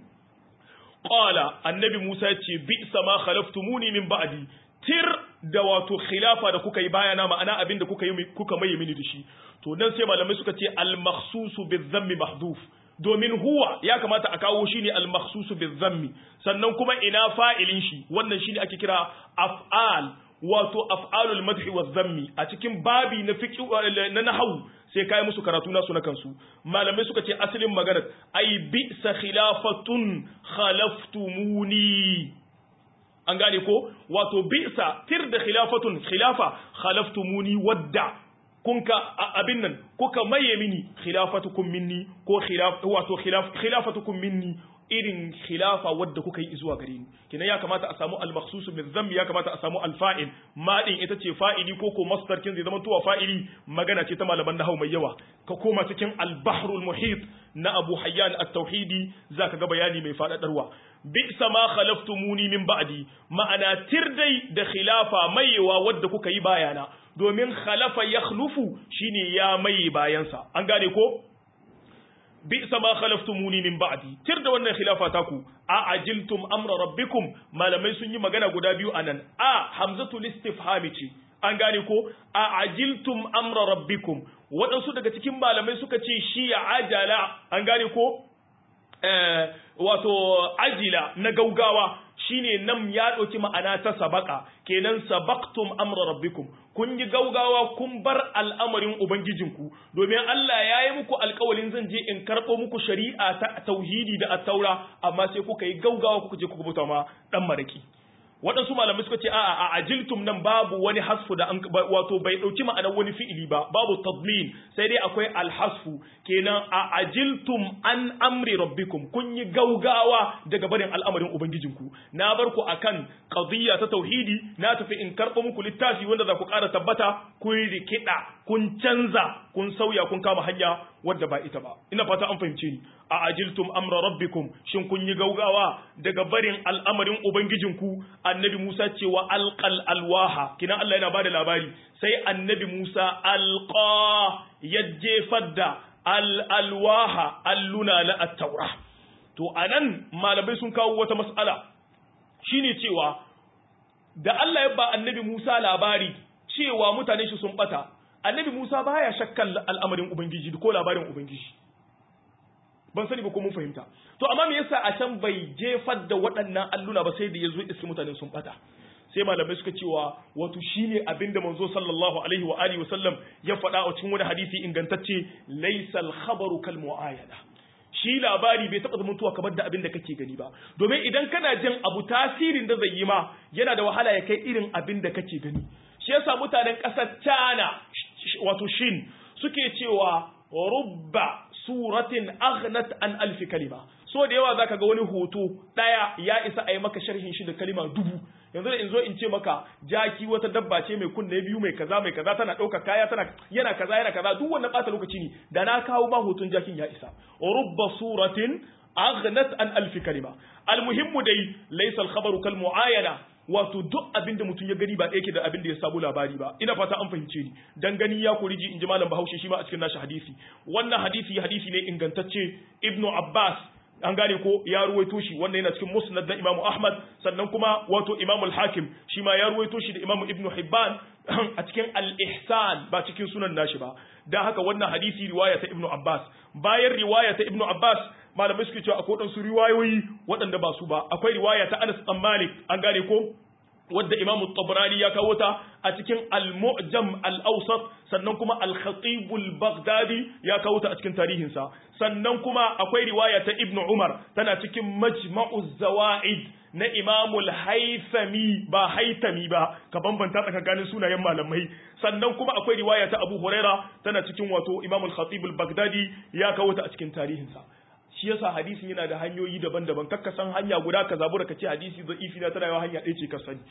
qala annabi Musa ya ce bi sama khalaftumuni min ba'di tir da wato khilafa da kuka yi bayana ma'ana abin da kuka yi kuka maye mini da shi to nan sai malamai suka ce al-makhsusu bizammi mahdhuf domin huwa ya kamata a kawo shi ne al-makhsusu bizammi sannan kuma ina fa'ilin shi wannan shine ake kira af'al wato af'alul madhi wa zammi a cikin babi na fiqh na nahwu sai kai musu karatu nasu na kansu malamai suka ce asalin maganar ai bi sa khilafatun khalaftumuni an gane ko wato bi'sa tir da khilafatun khilafa khalaftumuni wadda kun ka abin nan kuka maye mini khilafatukum minni ko khilaf wato khilaf khilafatukum minni irin khilafa wadda kuka yi zuwa gare ni kina ya kamata a samu al-makhsus bil dhamm ya kamata a samu al-fa'il ma din ita ce fa'ili ko ko masdar kin zai zama tuwa fa'ili magana ce ta malaman nahwu mai yawa ka koma cikin al-bahrul muhit na Abu Hayyan at-Tauhidi zaka ga bayani mai fadadarwa bi'sa ma khalaftumuni min ba'di ma'ana tirdai da khilafa maiwa wadda kuka yi bayana domin khalafa yakhlufu shine ya mai bayansa an gane ko bi'sa ma khalaftumuni min ba'di tirda wannan khilafa taku a ajiltum amra rabbikum malamai sun yi magana guda biyu anan a hamzatul istifhami ce an gane ko a ajiltum amra rabbikum waɗansu daga cikin malamai suka ce shi ya ajala an gane ko wato ajila na gaugawa shine nan ya ɗauki ma'ana ta sabaka kenan sabaktum amra rabbikum kun yi gaugawa kun bar al'amarin ubangijinku domin Allah ya yi muku alkawalin zan je in karɓo muku shari'a ta tauhidi da attaura amma sai kuka yi gaugawa kuka je kuka buta ma dan maraki waɗansu malamai suka ce a'a a ajiltum nan babu wani hasfu da wato bai ɗauki ma'anar wani fi'ili ba babu tadmin sai dai akwai alhasfu kenan a ajiltum an amri rabbikum kun yi gaugawa daga barin al'amarin ubangijinku na bar ku akan qadiyya ta tauhidi na tafi in karɓo muku littafi wanda za ku ƙara tabbata kun rikida kun canza kun sauya kun kama hanya wadda ba ita ba ina fata an fahimce ni a ajiltum amra rabbikum shin kun yi gaugawa daga barin al'amarin ubangijinku annabi Musa cewa alqal alwaha kina Allah yana bada labari sai annabi Musa alqa ya jefar da al alwaha alluna na at-taura to anan malamai sun kawo wata mas'ala shine cewa da Allah ya ba annabi Musa labari cewa mutane shi sun bata annabi Musa baya shakkan al'amarin ubangiji ko labarin ubangiji ban sani ba ko mun fahimta to amma me yasa a can bai jefar da waɗannan alluna ba sai da yazo iski mutanen sun bata sai malamai suka cewa wato shine abinda manzo sallallahu alaihi wa alihi wasallam ya faɗa a cikin wani hadisi ingantacce laysal khabaru kal muayada shi labari bai taɓa zamantowa kamar da abin da kake gani ba domin idan kana jin abu tasirin da zai yi ma yana da wahala ya kai irin abin da kake gani shi yasa mutanen ƙasar China wato Shin suke cewa rubba suratin aghnat an alfi kalima so da yawa zaka ga wani hoto daya ya isa a yi maka sharhin shi da kalima dubu yanzu da in zo in ce maka jaki wata dabba ce mai kunne biyu mai kaza mai kaza tana ɗauka kaya tana yana kaza yana kaza duk wannan ɓata lokaci ne da na kawo ma hoton jakin ya isa rubba suratin aghnat an alf kalima almuhimmu dai laysa al-khabaru kal muayana wato duk abin da mutum ya gani ba ɗaya ke da abin da ya samu labari ba ina fata an fahimce ni dan gani ya kuriji in ji malam bahaushe shi ma a cikin nashi hadisi wannan hadisi hadisi ne ingantacce ibnu abbas an gane ko ya ruwaito shi wannan yana cikin musnad na imamu ahmad sannan kuma wato imamu al-hakim shi ma ya ruwaito shi da imamu ibnu hibban a cikin al-ihsan ba cikin sunan nashi ba dan haka wannan hadisi riwaya ta ibnu abbas bayan riwaya ta ibnu abbas malamai suke cewa akwai waɗansu riwayoyi waɗanda ba su ba akwai riwaya ta anas dan malik an gane ko wadda imamu tabrani ya kawo ta a cikin al-mu'jam al-awsat sannan kuma al-khatib al-baghdadi ya kawo ta a cikin tarihinsa sannan kuma akwai riwaya ta ibn umar tana cikin majma'u zawaid na imamu al-haythami ba haythami ba ka bambanta tsakanin sunayen malamai sannan kuma akwai riwaya ta abu huraira tana cikin wato imamu al-khatib al-baghdadi ya kawo ta a cikin tarihinsa shi yasa hadisin yana da hanyoyi daban-daban kakka san hanya guda ka zabura ka ce hadisi da'ifi na tana yawa hanya ɗaya ce ka sani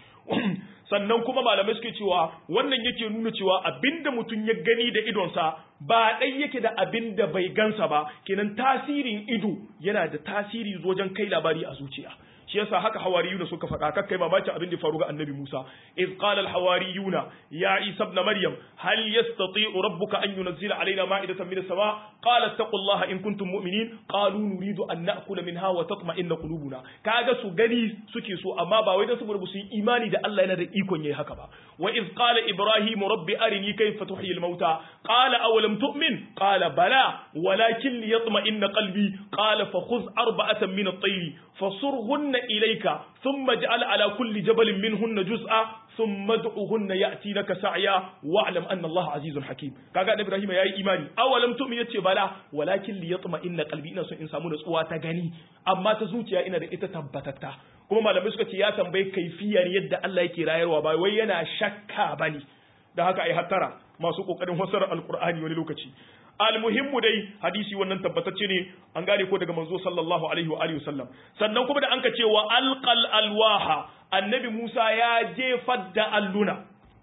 sannan kuma malamai suke cewa wannan yake nuna cewa abinda mutum ya gani da idonsa ba ɗai yake da abinda bai gansa ba kenan tasirin ido yana da tasiri wajen kai labari a zuciya shi yasa haka hawariyuna suka faɗa kakkai mamakin abin da faru ga annabi Musa iz qala al-hawariyuna ya Isa ibn Maryam hal yastati'u rabbuka an yunzila alaina ma'idatan min as-sama qala taqullaha in kuntum mu'minin qalu nuridu an na'kula minha wa tatma'inna qulubuna kaga su gani suke so amma ba wai dan saboda su yi imani da Allah yana da ikon yayi haka ba wa iz qala ibrahim rabbi arini kayfa tuhyi al-mauta qala awalam tu'min qala bala walakin liyatma'inna qalbi qala fakhudh arba'atan min at-tayr fasurhunna ilayka thumma ij'al ala kulli jabalin minhunna juz'a thumma ad'uhunna ya'tinaka sa'ya wa'lam anna Allah azizun hakim kaga da Ibrahim yayi imani awalam tu'min yace bala walakin liyatma'inna qalbi ina so in samu natsuwa ta gani amma ta zuciya ina da ita tabbatatta kuma malamai suka ce ya tambayi kaifiyar yadda Allah yake rayarwa ba wai yana shakka bane da haka ai hattara masu kokarin fasara alqur'ani wani lokaci almuhimmu dai hadisi wannan tabbatacce ne an gane ko daga manzo sallallahu alaihi wa alihi wasallam sannan kuma da anka ce wa alqal alwaha annabi Musa ya jefar da alluna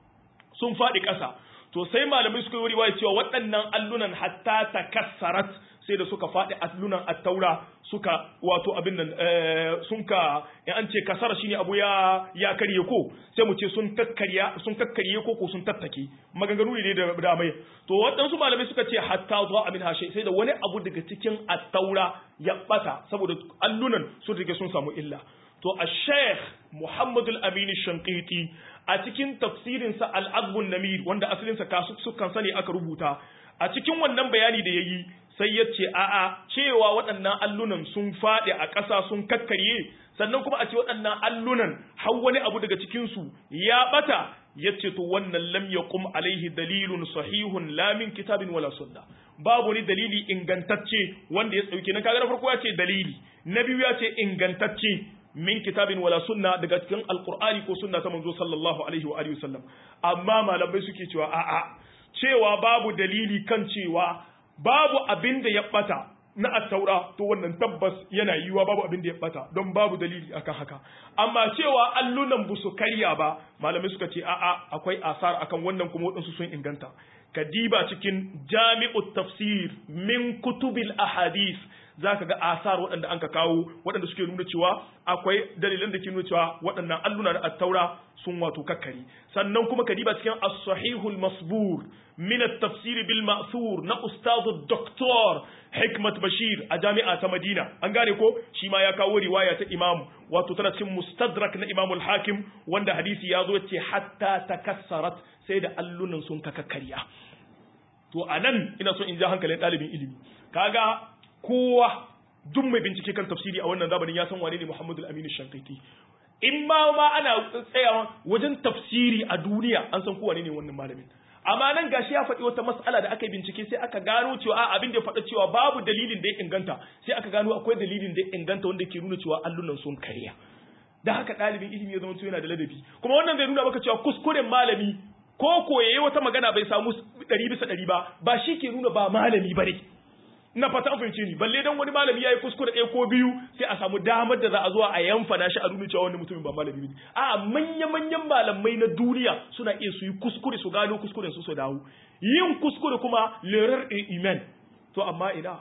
sun faɗi ƙasa to sai malamai suka yi riwaya cewa waɗannan allunan hatta takassarat sai da suka faɗi allunan attaura suka wato abin nan sun ka in an ce kasara shine abu ya ya karye ko sai mu ce sun kakkarya sun kakkarye ko ko sun tattake maganganu ne da da mai to waɗansu malamai suka ce hatta zuwa amin hashe sai da wani abu daga cikin attaura ya bata saboda allunan sun rike sun samu illa to a sheikh muhammadu al-amin shankiti a cikin tafsirinsa al-agbun namir wanda asalinsa sukan sani aka rubuta a cikin wannan bayani da ya yi sai ya ce a'a cewa waɗannan allunan sun faɗi a ƙasa sun kakkarye sannan kuma a ce waɗannan allunan har wani abu daga cikinsu ya ɓata ya ce to wannan lam yaqum alaihi dalilun sahihun la min kitabin wala sunna babu ni dalili ingantacce wanda ya tsauke na kaga na farko ya ce dalili na biyu ya ce ingantacce min kitabin wala sunna daga cikin alqur'ani ko sunna ta manzo sallallahu alaihi wa alihi wasallam amma malamai suke cewa a'a cewa babu dalili kan cewa babu abin da ya bata na attaura to wannan tabbas yana yiwa babu abin da ya bata don babu dalili akan haka amma cewa allunan bu su karya ba malamai suka ce a'a akwai asar akan wannan kuma wadansu sun inganta kadiba cikin jami'ut tafsir min kutubil ahadith zaka ga asar waɗanda an ka kawo waɗanda suke nuna cewa akwai dalilan da ke nuna cewa waɗannan alluna na attaura sun wato kakkari sannan kuma kadiba cikin as-sahihul masbur min at-tafsir bil ma'thur na ustadu doktor hikmat bashir a jami'a ta madina an gane ko shi ma ya kawo riwaya ta imam wato tana cikin mustadrak na imam al-hakim wanda hadisi ya zo ce hatta takassarat sai da allunan sun kakkarya to anan ina so in ja hankalin ɗalibin ilimi kaga kowa duk mai bincike kan tafsiri a wannan zamanin ya san wane ne Muhammadu Aminu Shankaiti in ma ma ana tsayawa wajen tafsiri a duniya an san kowa ne wannan malamin amma nan gashi ya faɗi wata mas'ala da aka yi bincike sai aka gano cewa a abin da ya faɗa cewa babu dalilin da ya inganta sai aka gano akwai dalilin da ya inganta wanda ke nuna cewa allunan sun karya da haka ɗalibin ilimi ya zama yana da ladabi kuma wannan zai nuna maka cewa kuskuren malami ko ko yayi wata magana bai samu ɗari bisa ɗari ba ba shi ke nuna ba malami ba ne ina fata an fahimce ni balle dan wani malami yayi kuskure ɗaya ko biyu sai a samu damar da za a zuwa a yamfana shi a nuna cewa wani mutumin ba malami ne a manya manyan malamai na duniya suna iya su yi kuskure su gano kuskuren su su dawo yin kuskure kuma lerar iman to amma ina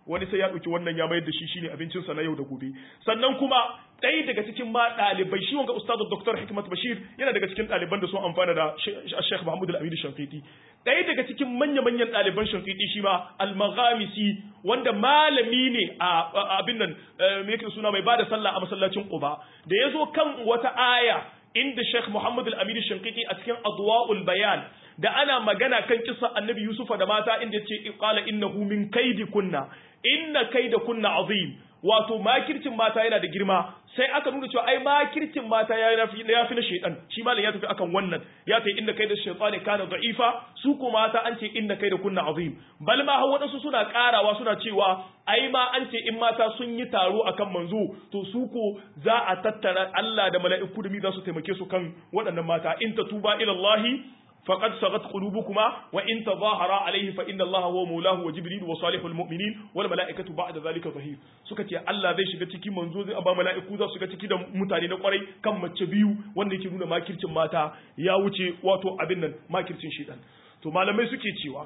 wani sai ya ɗauki wannan ya mayar da shi shine abincinsa na yau da gobe sannan kuma ɗaya daga cikin ma ɗalibai shi wanga ustadu Dr. Hikmat Bashir yana daga cikin ɗaliban da sun amfana da Sheikh Muhammad Al-Amin Shankiti ɗaya daga cikin manya-manyan ɗaliban Shankiti shi ma Al-Maghamisi wanda malami ne a abin nan me yake suna mai bada sallah a masallacin Quba da yazo kan wata aya inda Sheikh Muhammad Al-Amin Shankiti a cikin Adwa'ul Bayan da ana magana kan kisa Annabi Yusufa da mata inda yace qala innahu min kaidi kunna inna kaida kunna azim wato makircin mata yana da girma sai aka nuna cewa ai makircin mata ya fi ya fi na shaytan shi malam ya tafi akan wannan ya tafi inna kaida shaytani kana da'ifa su ko mata an ce inna kaida kunna azim bal ma hawa wadansu suna karawa suna cewa ai ma an ce in mata sun yi taro akan manzo to su ko za a tattara Allah da mala'iku da mi za su taimake su kan waɗannan mata in tatuba ila Allah فقد صغت قلوبكما وإن تظاهرا عليه فإن الله هو مولاه وجبريل وصالح المؤمنين والملائكة بعد ذلك ظهير suka ce Allah zai shiga ciki manzo zai ba mala'iku za su shiga ciki da mutane na kwarai kan mace biyu wanda yake nuna makircin mata ya wuce wato abin nan makircin shedan to malamai suke cewa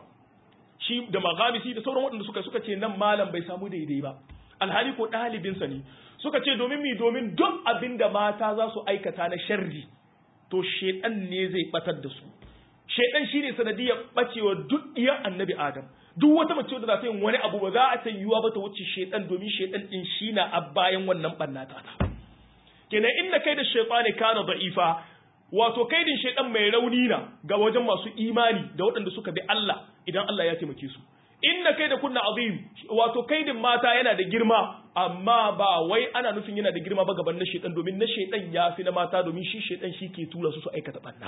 shi da maghamisi da sauran waɗanda suka suka ce nan malam bai samu daidai ba alhali ko ɗalibinsa ne suka ce domin mi domin duk abin da mata za su aikata na sharri to shedan ne zai batar da su shaidan shine sanadiyar bacewa duk iyan annabi adam duk wata mace da za ta yin wani abu ba za a ta yiwuwa ba ta wuce shaidan domin shaidan din shi na a bayan wannan bannata ta kenan inda kai da shaitani kana da'ifa wato kaidin shaidan mai rauni na ga wajen masu imani da waɗanda suka bi Allah idan Allah ya taimake su inna kai da kunna azim wato kaidin mata yana da girma amma ba wai ana nufin yana da girma ba gaban na shaidan domin na shaidan ya fi na mata domin shi shaidan shi ke tura su su aikata banna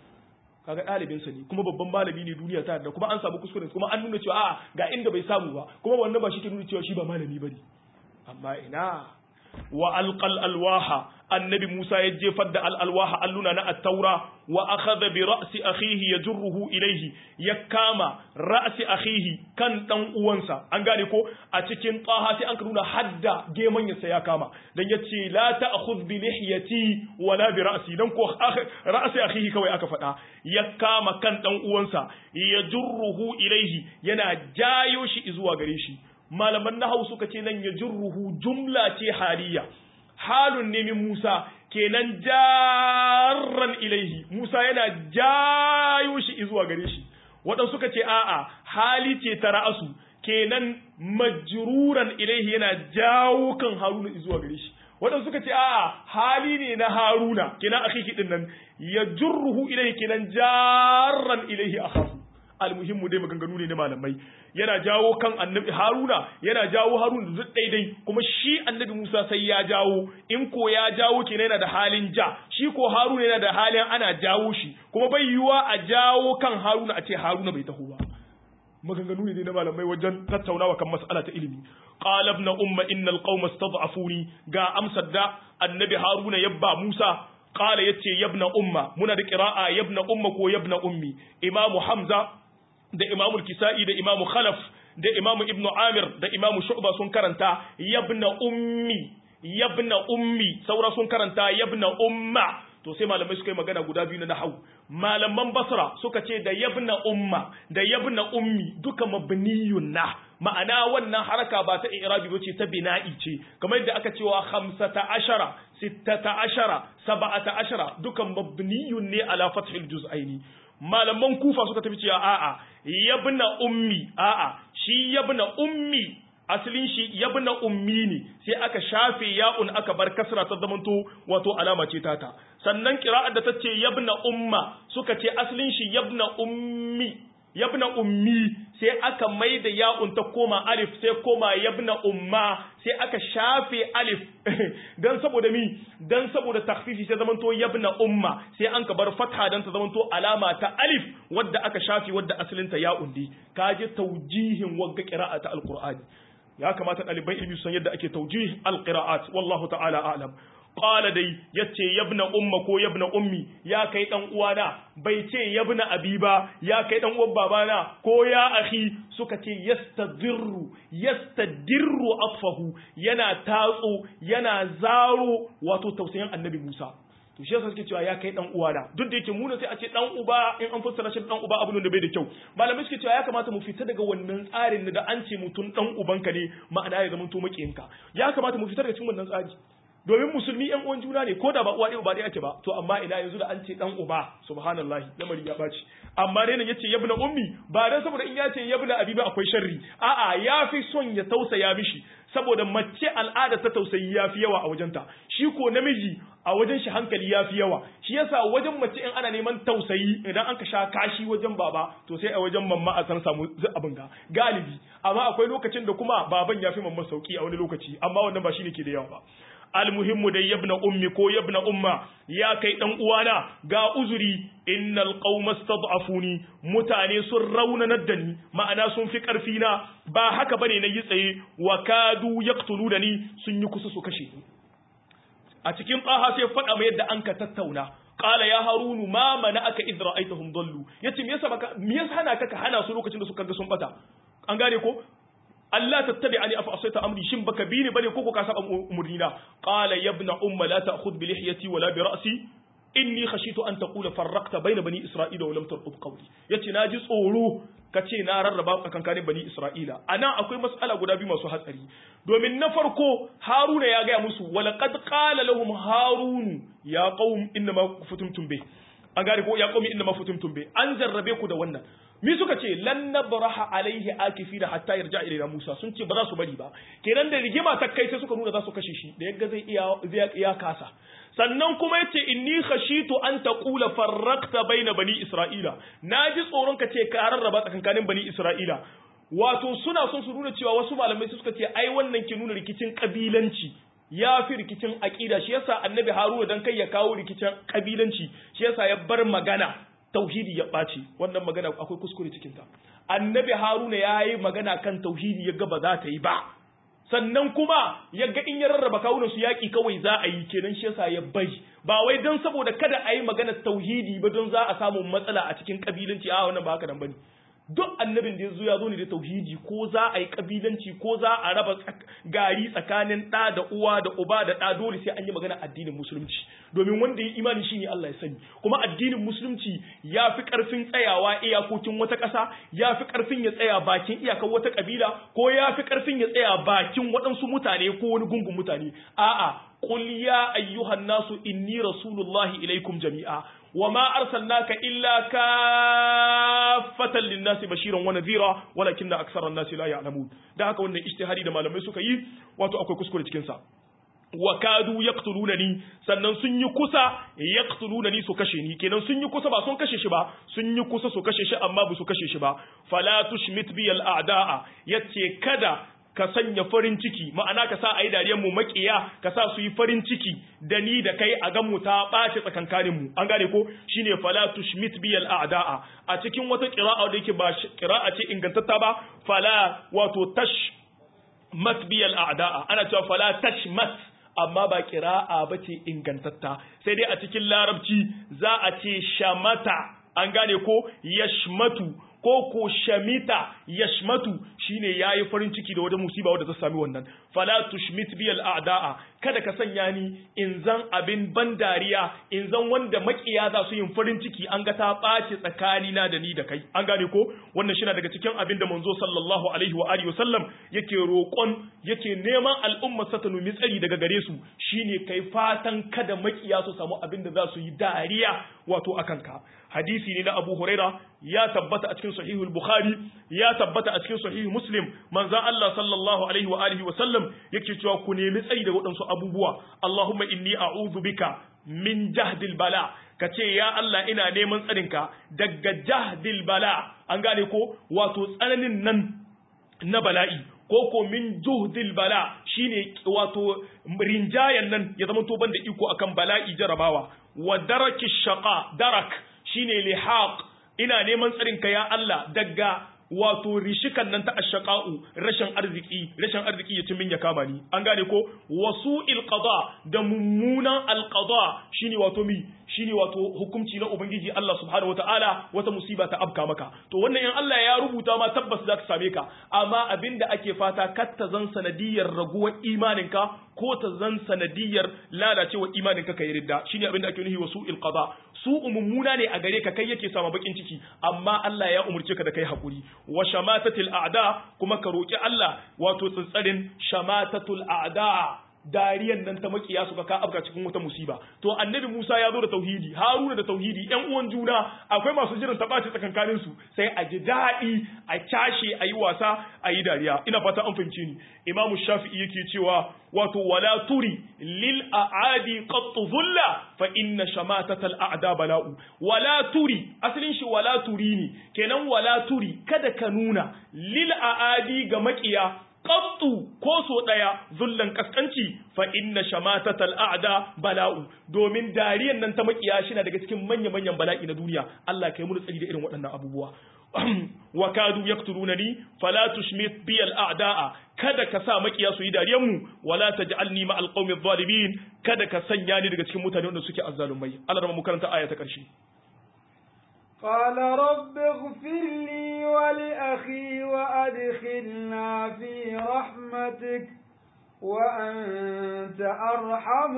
kaga ɗalibinsa ne kuma babban malami ne duniya ta da kuma an samu kuskure kuma an nuna cewa a ga inda bai samu ba kuma wannan ba shi ke nuna cewa shi ba malami bane amma ina wa alqal alwaha annabi Musa ya jefar da al alwaha alluna na at-taura wa akhadha bi ra'si akhihi yajruhu ilayhi ya kama ra'si akhihi kan dan uwansa an gane ko a cikin taha sai an nuna hadda geman ya ya kama dan yace la ta'khudh bi lihyati wala bi ra'si dan ko ra'si akhihi kawai aka faɗa ya kama kan dan uwansa yajruhu ilayhi yana jayo shi zuwa gare shi malaman nahawu suka ce nan yajruhu jumla ce haliya halun ne min Musa kenan jarran ilaihi Musa yana jayo shi zuwa gare shi waɗansu suka ce a'a hali ce ta ra'asu kenan majruran ilaihi yana jawo kan Haruna zuwa gare shi waɗansu suka ce a'a hali ne na Haruna kenan akiki din nan ya jurruhu ilaihi kenan jarran ilaihi akhafu almuhimmu dai maganganu ne na malamai yana jawo kan annabi haruna yana jawo haruna da duk daidai kuma shi annabi musa sai ya jawo in ko ya jawo kenan yana da halin ja shi ko haruna yana da halin ana jawo shi kuma bai yiwa a jawo kan haruna a ce haruna bai taho ba maganganu ne na malamai wajen tattaunawa kan mas'ala ta ilimi qala ibn umma innal qauma istad'afuni ga amsar da annabi haruna yabba musa qala yace yabna umma muna da qira'a yabna umma ko yabna ummi imamu hamza da imamu kisa'i da imamu khalaf da imamu ibnu amir da imamu shu'ba sun karanta yabna ummi yabna ummi saura sun karanta yabna umma to sai malamai suka yi magana guda biyu na nahau malaman basra suka ce da yabna umma da yabna ummi duka mabniyun na ma'ana wannan haraka ba ta i'rabi bace ta bina'i ce kamar yadda aka cewa khamsata ashara sittata ashara sab'ata ashara dukan mabniyun ne ala fathil juz'aini malaman kufa suka tafi cewa a'a yabna ummi a'a shi yabna ummi asalin shi yabna ummi ne sai aka shafe ya'un aka bar kasra ta zamanto wato alama ce tata sannan qira'ar da ta ce yabna umma suka ce asalin shi yabna ummi yabna ummi sai aka mai da ya'un ta koma alif sai koma yabna umma sai aka shafe alif dan saboda mi dan saboda takfifi sai zamanto yabna umma sai an ka bar fatha dan ta zamanto alama ta alif wadda aka shafe wadda asalin ta ya'un di kaje taujihin wagga qira'ata alqur'ani ya kamata ɗaliban ilmi su san yadda ake taujih alqira'at wallahu ta'ala a'lam qala dai yace yabna umma ko yabna ummi ya kai dan uwana bai ce yabna abi ba ya kai dan uwan babana ko ya akhi suka ce yastadirru yastadirru atfahu yana tatso yana zaro wato tausayin annabi Musa to shi yasa suke cewa ya kai dan uwa da duk da yake mu sai a ce dan uba in an fassara shi dan uba abin da bai da kyau malamai suke cewa ya kamata mu fita daga wannan tsarin da an ce mutum dan ubanka ne ma'ana ya zama to makiyinka ya kamata mu fita daga cikin wannan tsari domin musulmi yan uwan juna ne ko da ba uwa ɗaya ba ɗaya ake ba to amma ina yanzu da an ce dan uba subhanallahi lamari ya baci amma dai nan yace yabna ummi ba dan saboda in yace yabna abi ba akwai sharri a'a ya fi son ya tausaya mishi saboda mace al'ada ta tausayi ya fi yawa a wajenta shi ko namiji a wajen shi hankali ya fi yawa shi yasa wajen mace in ana neman tausayi idan an ka sha kashi wajen baba to sai a wajen mamma a san samu abin ga galibi amma akwai lokacin da kuma baban ya fi mamma sauki a wani lokaci amma wannan ba shine ke da yawa ba almuhimmu dai yabna ummi ko yabna umma ya kai dan uwana ga uzuri innal qauma stad'afuni mutane sun raunanar da ni ma'ana sun fi karfi na ba haka bane na yi tsaye wa kadu yaqtulunani sun yi kusa su kashe ni a cikin qaha sai faɗa mai yadda an ka tattauna qala ya harunu ma mana aka idh ra'aytahum dallu yace me yasa baka me yasa hana ka ka hana su lokacin da suka ga sun bata an gane ko Allah tattabi'ani afa asaita amri shin baka bi ni bane ko ko ka saba umurnina qala ya ibn umma la ta'khudh bi lihyati wala bi ra'si inni khashitu an taqula farraqta bayna bani isra'ila wa lam tarqub qawli yace naji tsoro kace na rarraba tsakankanin bani isra'ila anan akwai mas'ala guda biyu masu hatsari domin na farko haruna ya gaya musu walaqad qala lahum harun ya qaum inna ma futumtum bi an gane ko ya qaumi inna ma futumtum bi an jarrabe ku da wannan mi suka ce lan nabraha alaihi akifina hatta yarja ilaina Musa sun ce ba za su bari ba kenan da rigima ta kai sai suka nuna za su kashe shi da yagga zai iya zai iya kasa sannan kuma yace inni khashitu an taqula farraqta baina bani isra'ila naji tsoron ka ce ka rarraba tsakankanin bani isra'ila wato suna son su nuna cewa wasu malamai suka ce ai wannan ke nuna rikicin kabilanci ya fi rikicin aƙida shi yasa annabi haruna dan kai ya kawo rikicin kabilanci shi yasa ya bar magana tauhidi ya ɓaci wannan magana akwai kuskure cikinta annabi haruna ya yi magana kan tauhidi ya ga ba za ta yi ba sannan kuma ya ga in ya rarraba kawunan su yaƙi kawai za a yi kenan shi yasa ya bari ba wai don saboda kada a yi magana tauhidi ba don za a samu matsala a cikin kabilanci a wannan ba haka nan bane duk annabin da ya zo ya zo ne da tauhidi ko za a yi kabilanci ko za a raba gari tsakanin ɗa da uwa da uba da ɗa dole sai an yi magana addinin musulunci domin wanda ya imani shine Allah ya sani kuma addinin musulunci ya fi ƙarfin tsayawa iyakokin wata ƙasa ya fi ƙarfin ya tsaya bakin iyakar wata ƙabila ko ya fi ƙarfin ya tsaya bakin waɗansu mutane ko wani gungun mutane a'a qul ya ayyuhan nasu inni rasulullahi ilaikum jami'a وما أرسلناك إلا كافة للناس بشيرا ونذيرا ولكن أكثر الناس لا يعلمون ده haka wannan ijtihadi da malamai suka yi wato akwai kuskure cikin sa wa kadu yaqtulunani sannan sun yi kusa yaqtulunani su kashe ni kenan sun yi kusa ba sun kashe shi ba sun yi kusa su kashe shi amma ba su kashe shi ba fala tushmit bi al a'da'a yace kada ka sanya farin ciki ma'ana ka sa a yi dariyar mu makiya ka sa su yi farin ciki da ni da kai a gan mu ta ɓace tsakankanin mu an gane ko shine fala tushmit biyal a'da'a a cikin wata qira'a da yake ba qira'a ce ingantatta ba fala wato tash mat biyal a'da'a ana cewa fala tashmat amma ba qira'a bace ingantatta sai dai a cikin larabci za a ce shamata an gane ko yashmatu ko ko shamita yashmatu shine yayi farin ciki da wata musiba wadda ta sami wannan fala tushmit biyal a'da'a kada ka sanya ni in zan abin ban dariya in zan wanda makiya za su yin farin ciki an ga ta ɓace tsakani na da ni da kai an gane ko wannan shi daga cikin abin da manzo sallallahu alaihi wa alihi wasallam yake roƙon yake neman al'umma sa ta numi tsari daga gare su shine kai fatan kada makiya su samu abin da za su yi dariya wato akan ka hadisi ne na Abu Huraira ya tabbata a cikin sahihul Bukhari ya tabbata a cikin sahih Muslim manzo Allah sallallahu alaihi wa alihi wa sallam yake cewa ku nemi tsari da waɗansu abubuwa Allahumma inni a'udhu bika min jahdil bala kace ya Allah ina neman tsarinka daga jahdil bala an gane ko wato tsananin nan na bala'i ko ko min juhdil bala shine wato rinjayan nan ya zama to banda iko akan bala'i jarabawa wa daraki shaqa darak shine lihaq ina neman tsarin ka ya Allah daga wato rishikan nan ta ashaqa'u rashin arziki rashin arziki ya min ya kama ni an gane ko wasu qada da mummunan alqada shine wato mi shine wato hukunci na ubangiji Allah subhanahu wataala wata musiba ta afka maka to wannan in Allah ya rubuta ma tabbas za ta same ka amma abinda ake fata kar ta zan sanadiyar raguwar imaninka ko ta zan sanadiyar lalacewar imaninka ka yi ridda shine abinda ake nuhi wa su'il qada su umummuna ne a gare ka kai yake sama bakin ciki amma Allah ya umurce ka da kai hakuri wa shamatatil a'da kuma ka roki Allah wato tsantsarin shamatatul a'da dariyan nan ta makiya suka ka afka cikin wata musiba to annabi Musa ya zo da tauhidi Haruna da tauhidi ƴan uwan juna akwai masu jiran ta ɓaci tsakankanin su sai a ji daɗi a cashe a yi wasa a yi dariya ina fata an fahimci ni Imam Shafi'i yake cewa wato wala turi lil aadi qat dhulla fa inna shamatata al a'da bala'u wala turi asalin shi wala turi ne kenan wala turi kada ka nuna lil aadi ga makiya qattu ko so daya zullan kaskanci fa inna shamatatal a'da bala'u domin dariyan nan ta makiya shi na daga cikin manya manyan bala'i na duniya Allah kai mu tsari da irin waɗannan abubuwa wa kadu yaqtulunani fala tushmit bi al a'da'a kada ka sa makiya su yi dariyan mu wala taj'alni ma al qawmi adh kada ka sanya ni daga cikin mutane wanda suke azzalumai Allah mu karanta aya ta karshe قال رب اغفر لي ولأخي وأدخلنا في رحمتك وأنت أرحم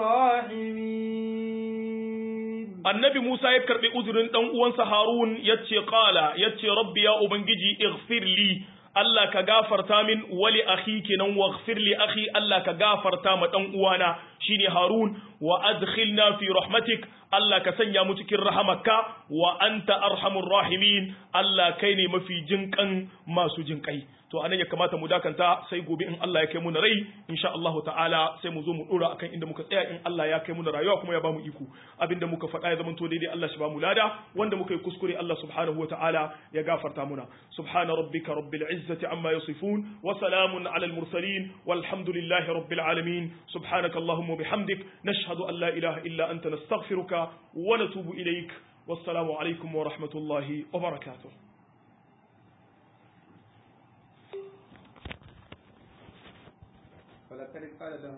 الراحمين annabi Musa ya karbi uzurin dan uwansa Harun yace qala yace rabbi ya ubangiji ighfir li Allah ka gafarta min wali akhi kenan waghfir li akhi Allah ka gafarta ma dan uwana shine Harun wa adkhilna fi rahmatik Allah ka sanya mu cikin rahamarka wa anta arhamur rahimin Allah kai ne mafi jinkan masu jinkai to anan ya kamata mu dakanta sai gobe in Allah ya kai mu na rai insha Allah ta'ala sai mu zo mu dora akan inda muka tsaya in Allah ya kai mu na rayuwa kuma ya bamu iko abinda muka faɗa ya zamanto daidai Allah shi bamu lada wanda muka yi kuskure Allah subhanahu wa ta'ala ya gafarta muna subhana rabbika rabbil izzati amma yasifun wa salamun ala al mursalin walhamdulillahi rabbil alamin subhanaka allahumma bihamdik nashhadu an la ilaha illa anta nastaghfiruka wa natubu ilaik wassalamu alaikum wa rahmatullahi wa barakatuh ولقد قال لهم